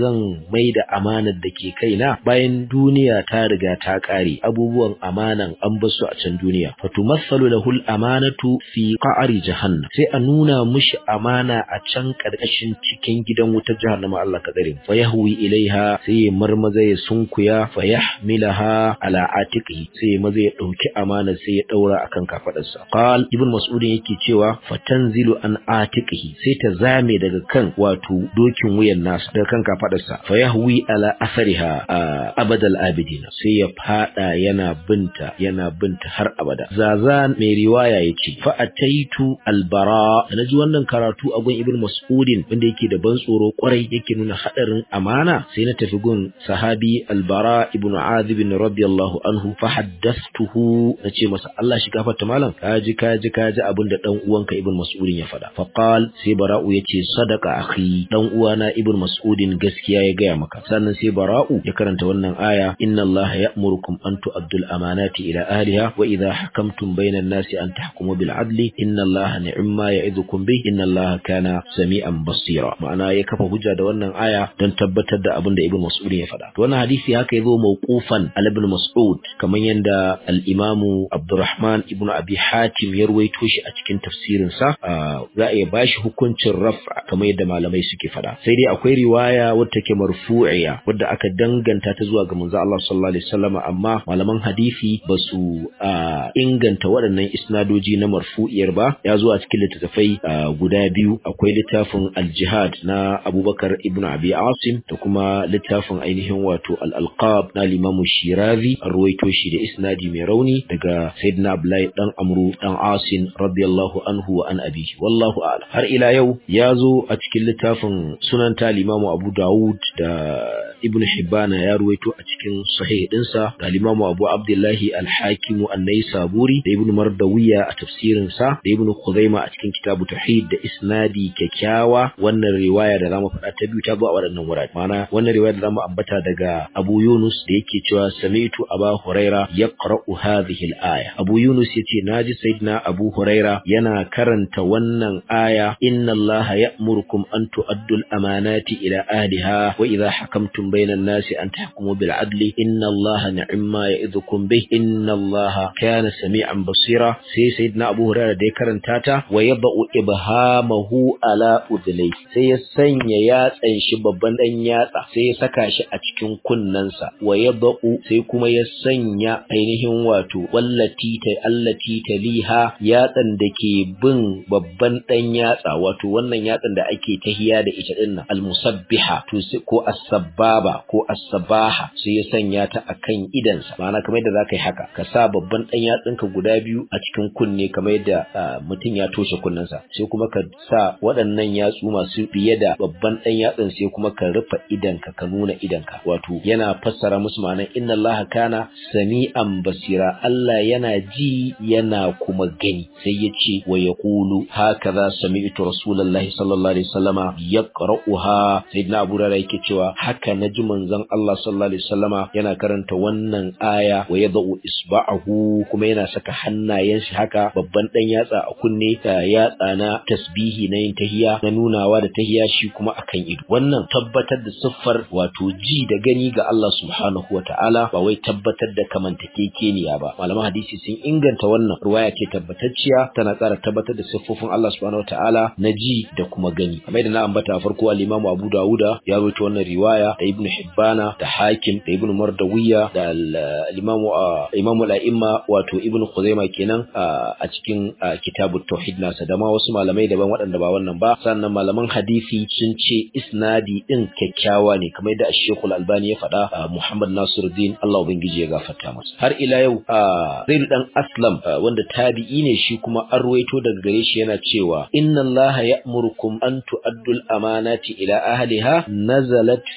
zan mai da amanar da ke kaina bayan duniya ta riga ta kare abubuwan amanan an basu a can duniya fatumassalu lahul amanatu fi qa'ri jahannam sai a nuna mushi amana a can karkashin cikin gidan wutar jahannama Allah ka tsare fa yahwi ilaiha sai ya marmaza ya sunkuya fa yahmilaha ala atiqi sai maza ya dauki amana sai ya daura akan kafadarsa qal ibn mas'ud yake cewa fatanzilu an atiqihi sai ta zame daga kan wato dokin wuyan nasa daga kan kafadarsa fa yahwi ala asariha abadal abidina sai ya fada yana binta yana binta har abada zazan mai riwaya yace fa ataitu albara naji wannan karatu a gun ibn mas'udin wanda yake da ban tsoro kwarai yake nuna hadarin amana sai na tafi gun sahabi albara ibn azib radiyallahu anhu fa haddathtuhu nace masa Allah shi gafarta malam kaji kaji kaji abin da dan uwanka ibn mas'udin ya faɗa fa qal sai bara'u yace sadaqa akhi dan uwana ibn mas'udin gaskiya ya gaya maka sannan sai bara'u ya karanta wannan aya inna allaha ya'murukum an tu'addul amanati ila ahliha wa idha hakamtum bainan nasi an tahkumu bil adli inna allaha ni'ma ya'idukum bih inna allaha kana sami'an basira ma'ana ya kafa hujja da wannan aya don tabbatar da abin da ibn mas'ud ya faɗa to wannan hadisi haka yazo mawqufan al ibn mas'ud kamar yanda al-imamu abdurrahman ibn abi hatim ya ruwaito shi a cikin tafsirin sa za a iya bashi hukuncin raf'a kamar yadda malamai suke faɗa sai dai akwai riwaya wadda take marfu'iya wadda aka danganta ta zuwa ga manzo Allah sallallahu alaihi wasallam amma malaman hadisi ba su inganta waɗannan isnadoji na marfu'iyar ba ya zo a cikin littattafai guda biyu akwai littafin al-jihad na Abubakar ibn Abi Asim da kuma littafin ainihin wato al-alqab na Imam Shirazi ruwaito shi da isnadi mai rauni daga Sayyidina Abdullahi dan Amru dan Asim radiyallahu anhu wa an abihi wallahu a'lam har ila yau ya zo a cikin littafin sunan ta Imam Abu Dawud da Ibn Hibban ya ruwaito a cikin sahih dinsa da Imam Abu Abdullahi Al-Hakim An-Naisaburi da Ibn Mardawiya a tafsirin sa da Ibn Khuzaima a cikin kitabu Tauhid da isnadi kyakkyawa wannan riwaya da zamu faɗa ta biyu ta zo a waɗannan wurare ma'ana wannan riwaya da zamu ambata daga Abu Yunus da yake cewa sami'tu Aba Huraira yaqra'u hadhihi al-aya Abu Yunus yace naji Sayyidina Abu Huraira yana karanta wannan aya inna Allah ya'murukum an tu'addu al-amanati ila ahliha wa idha hakamtum bayna an-nasi an tahkumu bil adli inna Allah ni'ma ya'idhukum bih inna Allah kana sami'an basira sai Sayyidina Abu Huraira da ya karanta ta wa yad'u ibhamahu ala udlai sai ya sanya yatsan shi babban dan yatsa sai ya saka shi a cikin kunnensa wa yad'u sai kuma ya sanya ainihin wato wallati ta allati taliha yatsan da ke bin babban dan yatsa wato wannan yatsan da ake tahiya da ita din nan almusabbiha to ko as-sabbaba ko as-sabaha sai ya sanya ta akan idansa ma'ana kamar yadda zaka yi haka ka sa babban dan yatsinka guda biyu a cikin kunne kamar yadda mutum ya toshe kunnensa sai kuma ka sa waɗannan yatsu masu biye da babban dan yatsin sai kuma ka rufe idanka ka nuna idanka wato yana fassara musu ma'anar inna Allah kana sami'an basira Allah yana ji yana kuma gani sai ya ce wa yaqulu hakaza sami'tu rasulullahi sallallahu alaihi wasallama yaqra'uha sayyidina Abu Hurairah yake cewa haka naji manzon Allah sallallahu alaihi wasallama yana karanta wannan aya wa yad'u isba'ahu kuma yana saka hannayen shi haka babban dan yatsa a kunne ta yatsa na tasbihi na yin tahiya na nunawa da tahiya shi kuma akan ido wannan tabbatar da siffar wato ji da gani ga Allah subhanahu wata'ala ba wai tabbatar da kamantakekeniya ba malaman hadisi sun inganta wannan ruwaya ce tabbatacciya tana ƙara tabbatar da siffofin Allah subhanahu wata'ala na ji da kuma gani kamar da na ambata farko al-Imam Abu Dawuda ya rawaito wannan riwaya da Ibn Hibbana da Hakim da Ibn Mardawiya da al-Imam Imam al-A'imma wato Ibn Khuzaimah kenan a cikin kitabut tauhid nasa da ma wasu malamai daban waɗanda ba wannan ba sannan malaman hadisi sun ce isnadi din kyakkyawa ne kamar da Sheikh Al-Albani ya faɗa Muhammad Nasiruddin Allah ubangiji ya gafarta masa har ila yau Zaid dan Aslam wanda tabi'i ne shi kuma an ruwaito daga gare shi yana cewa inna Allah ya'murukum an tu'addul amanati ila ahliha nazalat fi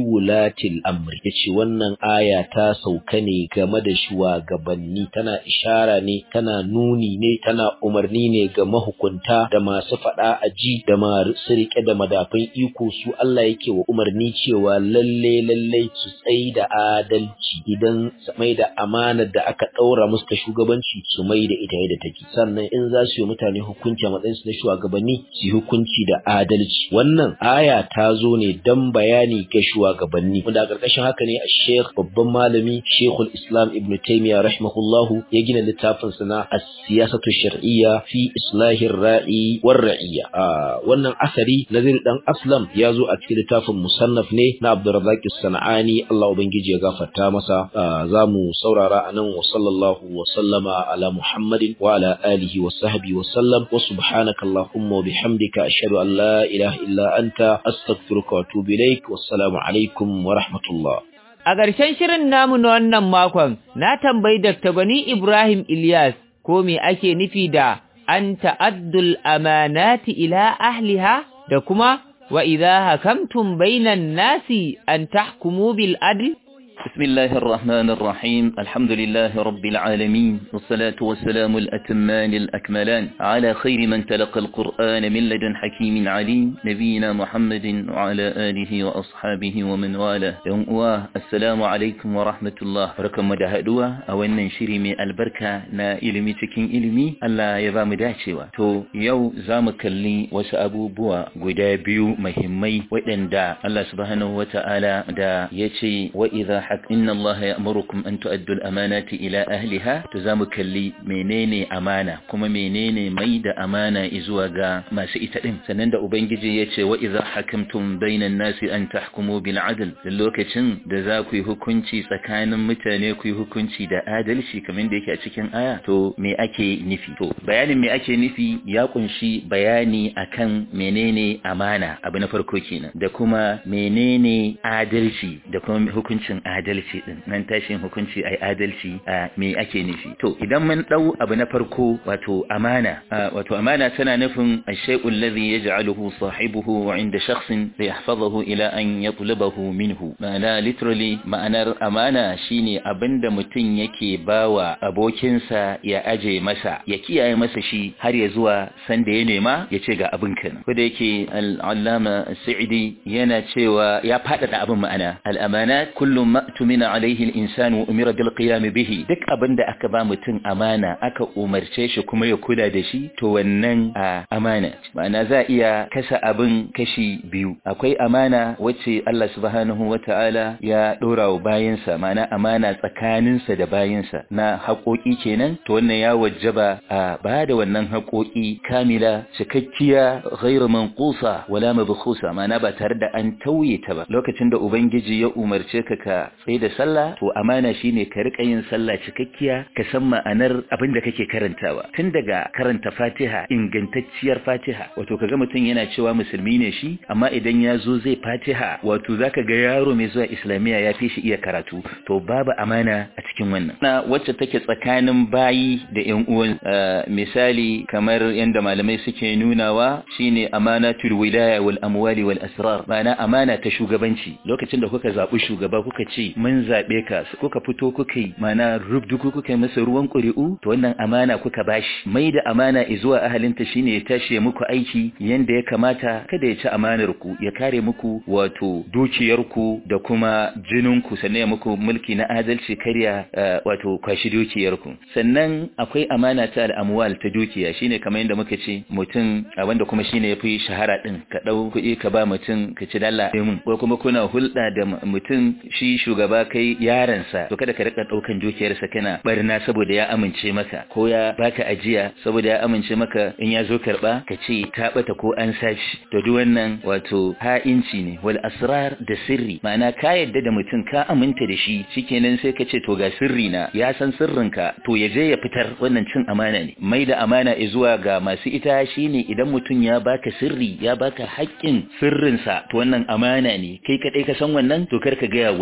wulatil amri yace wannan aya ta sauka ne game da shugabanni tana ishara ne tana nuni ne tana umarni ne ga mahukunta da masu fada aji da masu rike da madafin iko su Allah yake wa umarni cewa lalle lalle su tsayi da adalci idan su mai da amanar da aka daura musu ta shugabanci su mai da ita yadda take sannan in za su yi mutane hukunci a matsayin su na shugabanni su yi hukunci da adalci wannan aya ta zo ne dan bayani ga shugabanni wanda a ƙarƙashin haka ne a Sheikh babban malami Sheikhul Islam Ibn Taymiyyah rahimahullahu ya gina littafin sa na As-Siyasatu Shar'iyya fi Islahir Ra'i war Ra'iyya wannan asari Nazir dan Aslam ya zo a cikin littafin musannaf ne na Abdurrazzaq As-Sanani Allah ubangiji ya gafarta masa za mu saurara anan wa sallallahu wa sallama ala Muhammadin wa ala alihi wa sahbihi wa sallam wa subhanaka Allahumma wa bihamdika ashhadu an la ilaha illa anta astaghfiruka wa atubu ilaik wassalamu alaikum wa rahmatullah A ƙarshen shirin namu na wannan makon, na tambayi Dr. Gwani Ibrahim Ilyas ko me ake nufi da an ta'addul amanati ila ahliha da kuma wa idza hakamtum bainan nasi an tahkumu bil adl بسم الله الرحمن الرحيم الحمد لله رب العالمين والصلاة والسلام الأتمان الأكملان على خير من تلقى القرآن من لدن حكيم عليم نبينا محمد وعلى آله وأصحابه ومن والاه يوم السلام عليكم ورحمة الله بركة مدهدوا أو أن نشري من البركة نا إلمي تكين إلمي ألا يبام داشوا تو يو زامك اللي وسأبو بوا قدابيو مهمي وإن دا الله سبحانه وتعالى دا يتي وإذا حق إن الله يأمركم أن تؤدوا الأمانات إلى أهلها تزام كلي منيني أمانة كما منيني ميد أمانة إزواغا ما سئتئم سنند أبنجي يتي وإذا حكمتم بين الناس أن تحكموا بالعدل للوكتن دزاكي هكونتي سكان متانيكي هكونتي دا آدلشي كمن ديكي أتكين آية تو مي أكي نفي تو بيان مي أكي نفي يقنشي بياني أكن منيني أمانة أبن فرقوكينا دا كما منيني آدلشي دا كما هكونتين adalci din nan tashin hukunci ai adalci a me ake nufi to idan mun dau abu na farko wato amana wato amana tana nufin ash-shay'u alladhi yaj'aluhu sahibuhu 'inda shakhsin liyahfazahu ila an yatlubahu minhu ma'ana literally ma'anar amana shine abinda mutum yake bawa abokinsa ya aje masa ya kiyaye masa shi har ya zuwa sanda ya nema ya ce ga abin kan ko da yake al-allama sa'idi yana cewa ya fadada abin ma'ana al-amanat kullum ma tumina alaihi al-insan wa umira bil qiyam bihi duk abinda aka ba mutum amana aka umarce shi kuma ya kula da shi to wannan a amana ma'ana za iya kasa abin kashi biyu akwai amana wacce Allah subhanahu wata'ala ya dora wa bayansa ma'ana amana tsakaninsa da bayansa na haƙoƙi kenan to wannan ya wajaba a ba da wannan haƙoƙi kamila cikakkiya ghairu manqusa wala mabkhusa ma'ana ba tare da an tauye ta ba lokacin da ubangiji ya umarce ka ka tsaye da sallah to amana shine ka rika yin sallah cikakkiya ka san ma'anar abin da kake karantawa tun daga karanta Fatiha ingantacciyar Fatiha wato kaga mutum yana cewa musulmi ne shi amma idan ya zo zai Fatiha wato zaka ga yaro mai zuwa Islamiya ya fi shi iya karatu to babu amana a cikin wannan na wacce take tsakanin bayi da ƴan uwan misali kamar yanda malamai suke nunawa shine amanatul wilaya wal amwali wal asrar ma'ana amana ta shugabanci lokacin da kuka zabi shugaba kuka ce mun zaɓe ka kuka fito kuka yi mana rubduku kuka yi masa ruwan ƙuri'u to wannan amana kuka bashi mai da amana zuwa ahalinta shine ya tashi ya muku aiki yanda ya kamata kada ya ci amanar ku ya kare muku wato dukiyar ku da kuma jinin ku sannan ya muku mulki na adalci karya wato kwashi dukiyar ku sannan akwai amana ta al'amwal ta dukiya shine kamar yadda muka ce mutum wanda kuma shine yafi shahara din ka dau kuɗi ka ba mutum ka ci dalla mun ko kuma kuna hulɗa da mutum shi shugaba kai yaransa to kada ka rika daukan dukiyarsa kana barna saboda ya amince maka ko ya baka ajiya saboda ya amince maka in ya zo karba ka ce ta bata ko an sashi to duk wannan wato ha'inci ne wal asrar da sirri ma'ana ka yadda da mutum ka aminta da shi shikenan sai ka ce to ga sirri na ya san sirrinka to ya je ya fitar wannan cin amana ne mai da amana zuwa ga masu ita shine idan mutum ya baka sirri ya baka haƙƙin sirrinsa to wannan amana ne kai kadai ka san wannan to kar ka gaya wani idan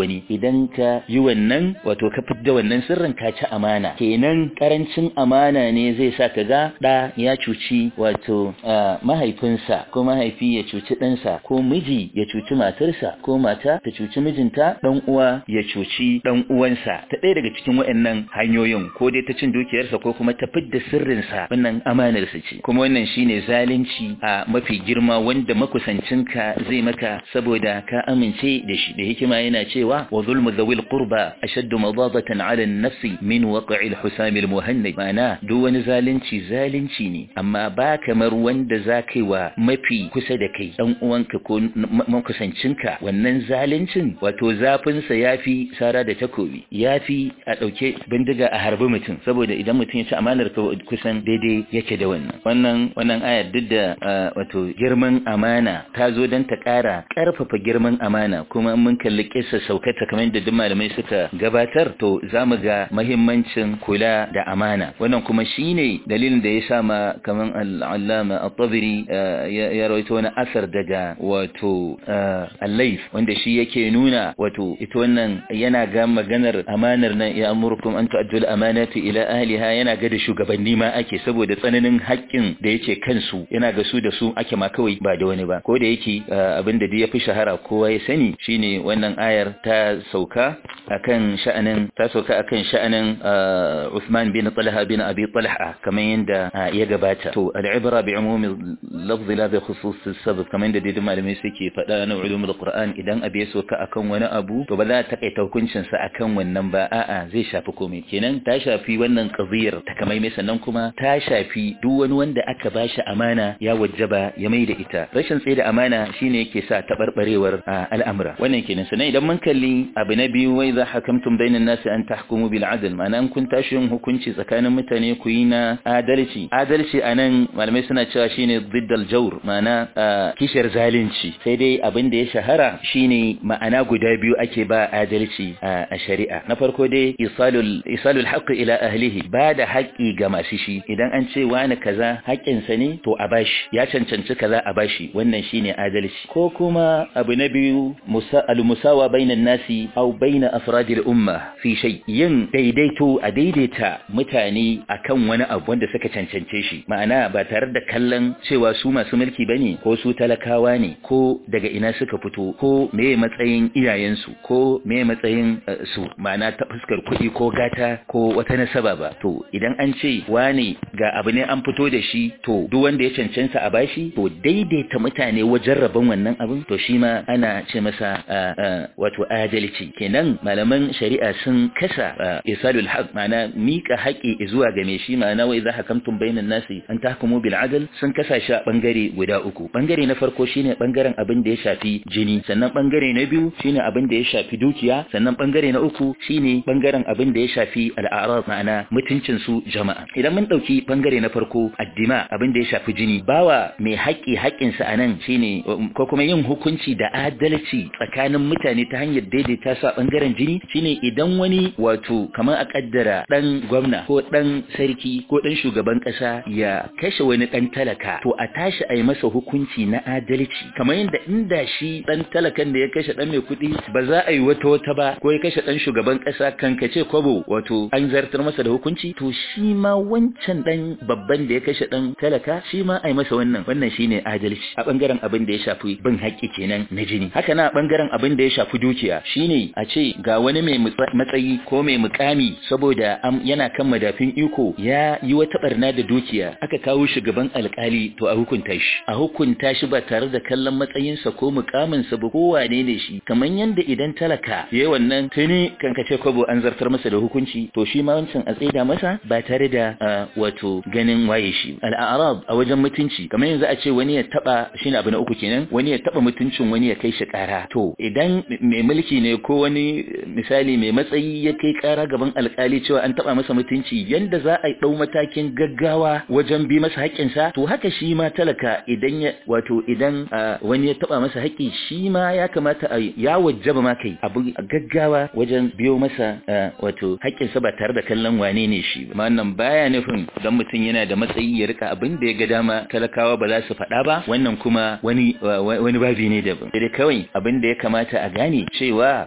idan ka yi wannan wato ka fidda wannan sirrin ka ci amana kenan karancin amana ne zai sa ka ga da ya cuci wato mahaifinsa ko mahaifi ya cuci ɗansa ko miji ya cuci matarsa ko mata ta cuci mijinta dan uwa ya cuci dan uwansa ta ɗaya daga cikin waɗannan hanyoyin ko dai ta cin dukiyarsa ko kuma ta fidda sirrinsa wannan amanarsa ce kuma wannan shine zalunci a mafi girma wanda makusancinka zai maka saboda ka amince da shi da hikima yana cewa wa zulmu dhawil qurba ashaddu madadatan ala an-nafsi min waqi' al-husam al-muhannad ma'ana duk wani zalunci zalunci ne amma ba kamar wanda zakai wa mafi kusa da kai dan uwanka ko makusancinka wannan zaluncin wato zafin sa yafi sara da takobi yafi a dauke bindiga a harbi mutum saboda idan mutum ya ci amanar ka kusan daidai yake da wannan wannan wannan ayar duk da wato girman amana ta zo don ta ƙara ƙarfafa girman amana kuma mun kalli kissa saukata kamar da duk malamai suka gabatar to za mu ga mahimmancin kula da amana wannan kuma shine dalilin da ya sa ma kamar al'allama at-tabari ya rawaito wani asar daga wato al-layth wanda shi yake nuna wato ita wannan yana ga maganar amanar nan ya amurkum an tu'addu al-amanati ila ahliha yana ga da shugabanni ma ake saboda tsananin haƙƙin da yake kansu yana ga su da su ake ma kawai ba da wani ba ko da yake abin da ya fi shahara kowa ya sani shine wannan ayar ta sauka akan sha'anin ta sauka akan sha'anin Uthman bin Talha bin Abi Talha kamar yadda ya gabata to al-ibra bi umumi lafzi la bi khusus sabab kamar yadda dai malamai suke faɗa na ulumul Qur'an idan abu ya sauka akan wani abu to ba za ta kaita hukuncin sa akan wannan ba a'a zai shafi komai kenan ta shafi wannan qadiyar ta kamar mai sannan kuma ta shafi duk wani wanda aka bashi amana ya wajjaba ya mai da ita rashin tsaye da amana shine yake sa tabarbarewar al'amura wannan kenan sannan idan mun kalli abu na biyu wai za hakamtum bainan nasi an tahkumu bil adl ma'ana kun tashi yin hukunci tsakanin mutane ku yi na adalci adalci anan malamai suna cewa shine diddal jawr ma'ana kishiyar zalunci sai dai abin da ya shahara shine ma'ana guda biyu ake ba adalci a shari'a na farko dai isalul isalul haqqi ila ahlihi ba da haƙƙi ga masu shi idan an ce wani kaza haƙƙinsa ne to a bashi ya cancanci kaza a bashi wannan shine adalci ko kuma abu na biyu al-musawa bainan nasi aw baina afradil umma fi shay yin daidaito a daidaita mutane akan wani abu wanda suka cancance shi ma'ana ba tare da kallon cewa su masu mulki bane ko su talakawa ne ko daga ina suka fito ko meye matsayin iyayensu ko meye matsayin su ma'ana ta fuskar kuɗi ko gata ko wata nasaba ba to idan an ce wane ga abu ne an fito da shi to duk wanda ya cancanta a bashi to daidaita mutane wajen rabon wannan abin to shi ma ana ce masa wato adalci kenan malaman shari'a sun kasa isalul haq ma'ana mika haƙi zuwa ga mai shi ma'ana wai za hakamtum bainan nasi an tahkumu bil adl sun kasa shi a bangare guda uku bangare na farko shine bangaren abin da ya shafi jini sannan bangare na biyu shine abin da ya shafi dukiya sannan bangare na uku shine bangaren abin da ya shafi al'arad ma'ana mutuncin su jama'a idan mun dauki bangare na farko addima abin da ya shafi jini bawa mai haƙi haƙinsa a nan shine ko kuma yin hukunci da adalci tsakanin mutane ta hanyar daidaita su a bangaren jini shine idan wani wato kamar a kaddara dan gwamna ko dan sarki ko dan shugaban kasa ya kashe wani dan talaka to a tashi a yi masa hukunci na adalci kamar yadda inda shi dan talakan da ya kashe dan mai kuɗi ba za a yi wata wata ba ko ya kashe dan shugaban kasa kankace kwabo wato an zartar masa da hukunci to shi ma wancan dan babban da ya kashe dan talaka shi ma a yi masa wannan wannan shine adalci a bangaren abin da ya shafi bin haƙƙi kenan na jini haka na bangaren abin da ya shafi dukiya shine a ce ga wani mai matsayi ko mai mukami saboda yana kan madafin iko ya yi wata barna da dukiya aka kawo shi gaban alkali to a hukunta shi a hukunta shi ba tare da kallon matsayinsa ko mukaminsa ba ko wane ne shi kamar yanda idan talaka yayi wannan tuni kankace kwabo an zartar masa da hukunci to shi ma wancan a tsaida masa ba tare da wato ganin waye shi al'arab a wajen mutunci kamar yanzu a ce wani ya taba shine abu na uku kenan wani ya taba mutuncin wani ya kai shi kara to idan mai mulki ne ko wani misali mai matsayi ya kai kara gaban alkali cewa an taba masa mutunci yanda za a dau matakin gaggawa wajen bi masa haƙƙinsa to haka shi ma talaka idan ya wato idan wani ya taba masa haƙƙi shi ma ya kamata a ya wajjaba ma kai abu gaggawa wajen biyo masa wato haƙƙinsa ba tare da kallon wane ne shi ba wannan baya nufin dan mutum yana da matsayi ya rika abin da ya ga dama talakawa ba za su faɗa ba wannan kuma wani wani babi ne daban sai kawai abin da ya kamata a gane cewa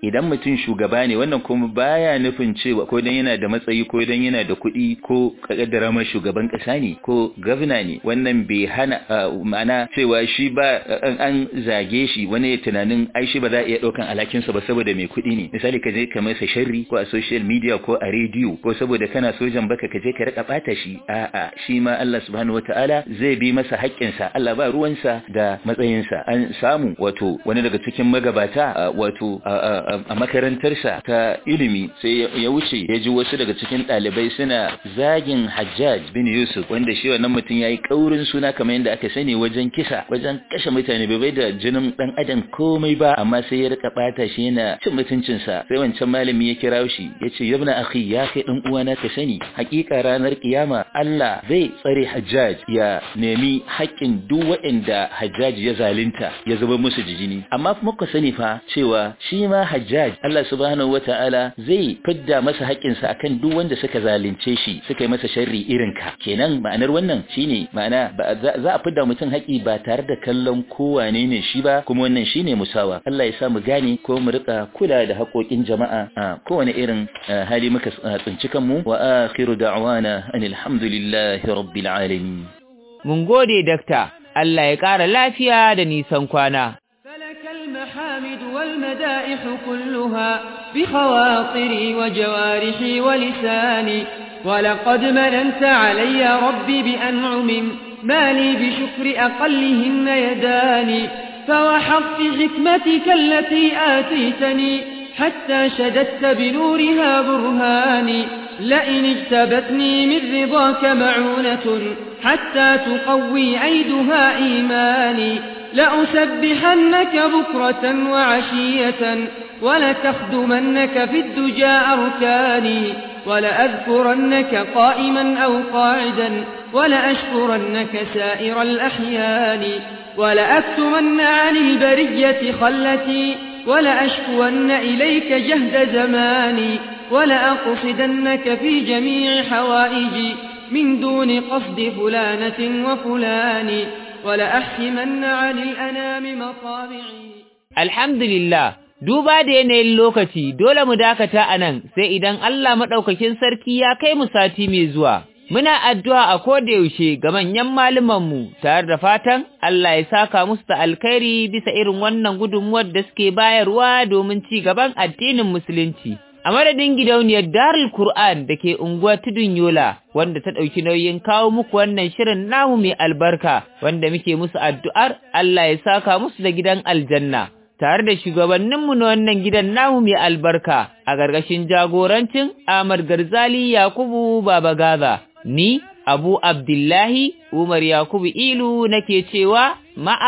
idan mutum shugaba ne wannan kuma baya nufin cewa ko dan yana da matsayi ko dan yana da kuɗi ko kaddara ma shugaban ƙasa ne ko gwamna ne wannan bai hana ma'ana cewa shi ba an zage shi wani tunanin ai shi ba za a iya ɗaukan alhakinsa ba saboda mai kuɗi ne misali ka je ka masa sharri ko a social media ko a rediyo ko saboda kana sojan baka ka je ka rika bata shi a'a shi ma Allah subhanahu wataala zai bi masa haƙƙinsa Allah ba ruwansa da matsayinsa an samu wato wani daga cikin magabata wato a makarantarsa ta ilimi sai ya wuce ya ji wasu daga cikin ɗalibai suna zagin Hajjaj bin Yusuf wanda shi wannan mutum yayi kaurin suna kamar yadda aka sani wajen kisa wajen kashe mutane bai bai da jinin dan adam komai ba amma sai ya rika bata shi yana cin mutuncinsa sai wancan malami ya kira shi ya ce yabna akhi ya kai dan uwana ka sani hakika ranar kiyama Allah zai tsare Hajjaj ya nemi haƙƙin duk waɗanda Hajjaj ya zalunta ya zuba musu jijini amma kuma ku sani fa cewa shi ma Hajjaj Allah subhanahu wataala zai fidda masa haƙƙinsa akan duk wanda suka zalunce shi suka yi masa sharri irin ka kenan ma'anar wannan shine ma'ana za a fidda mutum haƙƙi ba tare da kallon kowane ne shi ba kuma wannan shine musawa Allah ya sa mu gane ko mu rika kula da haƙoƙin jama'a a kowane irin hali muka tsinci kanmu wa akhiru da'wana anil hamdulillahi rabbil alamin mun gode dakta Allah ya ƙara lafiya da nisan kwana فلك المحامد والمدائح كلها بخواطري وجوارحي ولساني ولقد مننت علي ربي بأنعم ما لي بشكر أقلهن يداني فوحظت حكمتك التي آتيتني حتى شددت بنورها برهاني لئن اجتبتني من رضاك معونة حتى تقوي عيدها إيماني لأسبحنك بكرة وعشية ولتخدمنك في الدجى أركاني ولأذكرنك قائما أو قاعدا ولأشكرنك سائر الأحيان ولأكتمن عن البرية خلتي ولأشكون إليك جهد زماني ولأقصدنك في جميع حوائجي من دون قصد فلانة وفلان ولأحسمن عن الأنام مطامعي الحمد لله duba da yanayin lokaci dole mu dakata a nan sai idan Allah maɗaukakin sarki ya kai mu sati mai zuwa. Muna addu'a a koda yaushe ga manyan mu tare da fatan Allah ya saka musu da alkhairi bisa irin wannan gudunmuwar da suke bayarwa domin ci gaban addinin Musulunci. A madadin gidauniyar Darul Kur'an da ke unguwar Tudun Yola wanda ta ɗauki nauyin kawo muku wannan shirin namu mai albarka wanda muke musu addu'ar Allah ya saka musu da gidan aljanna. tare da shugabanninmu na wannan gidan namu mai albarka a gargashin jagorancin Ahmad Garzali Yakubu Baba Gaza. Ni Abu Abdullahi Umar Yakubu Ilu nake cewa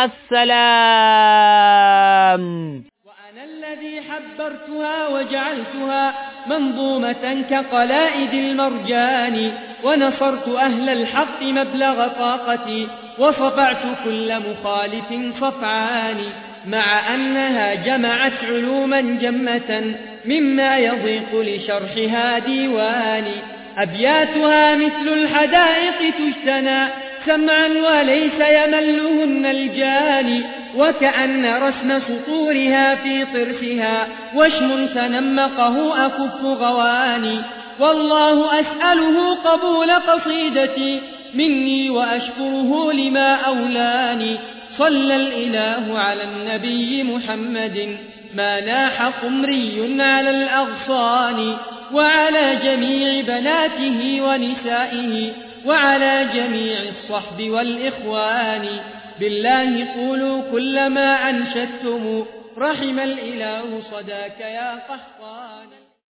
ma'assalam. وأنا الذي حبرتها وجعلتها منظومة كقلائد المرجان ونصرت أهل الحق مبلغ طاقتي وصفعت كل مخالف صفعان مع أنها جمعت علوما جمة مما يضيق لشرحها ديواني أبياتها مثل الحدائق تجتنى سمعا وليس يملهن الجاني وكأن رسم سطورها في طرفها وشم تنمقه أكف غواني والله أسأله قبول قصيدتي مني وأشكره لما أولاني صلى الإله على النبي محمد ما ناح قمري على الأغصان وعلى جميع بناته ونسائه وعلى جميع الصحب والإخوان بالله قولوا كل ما أنشدتم رحم الإله صداك يا قحطان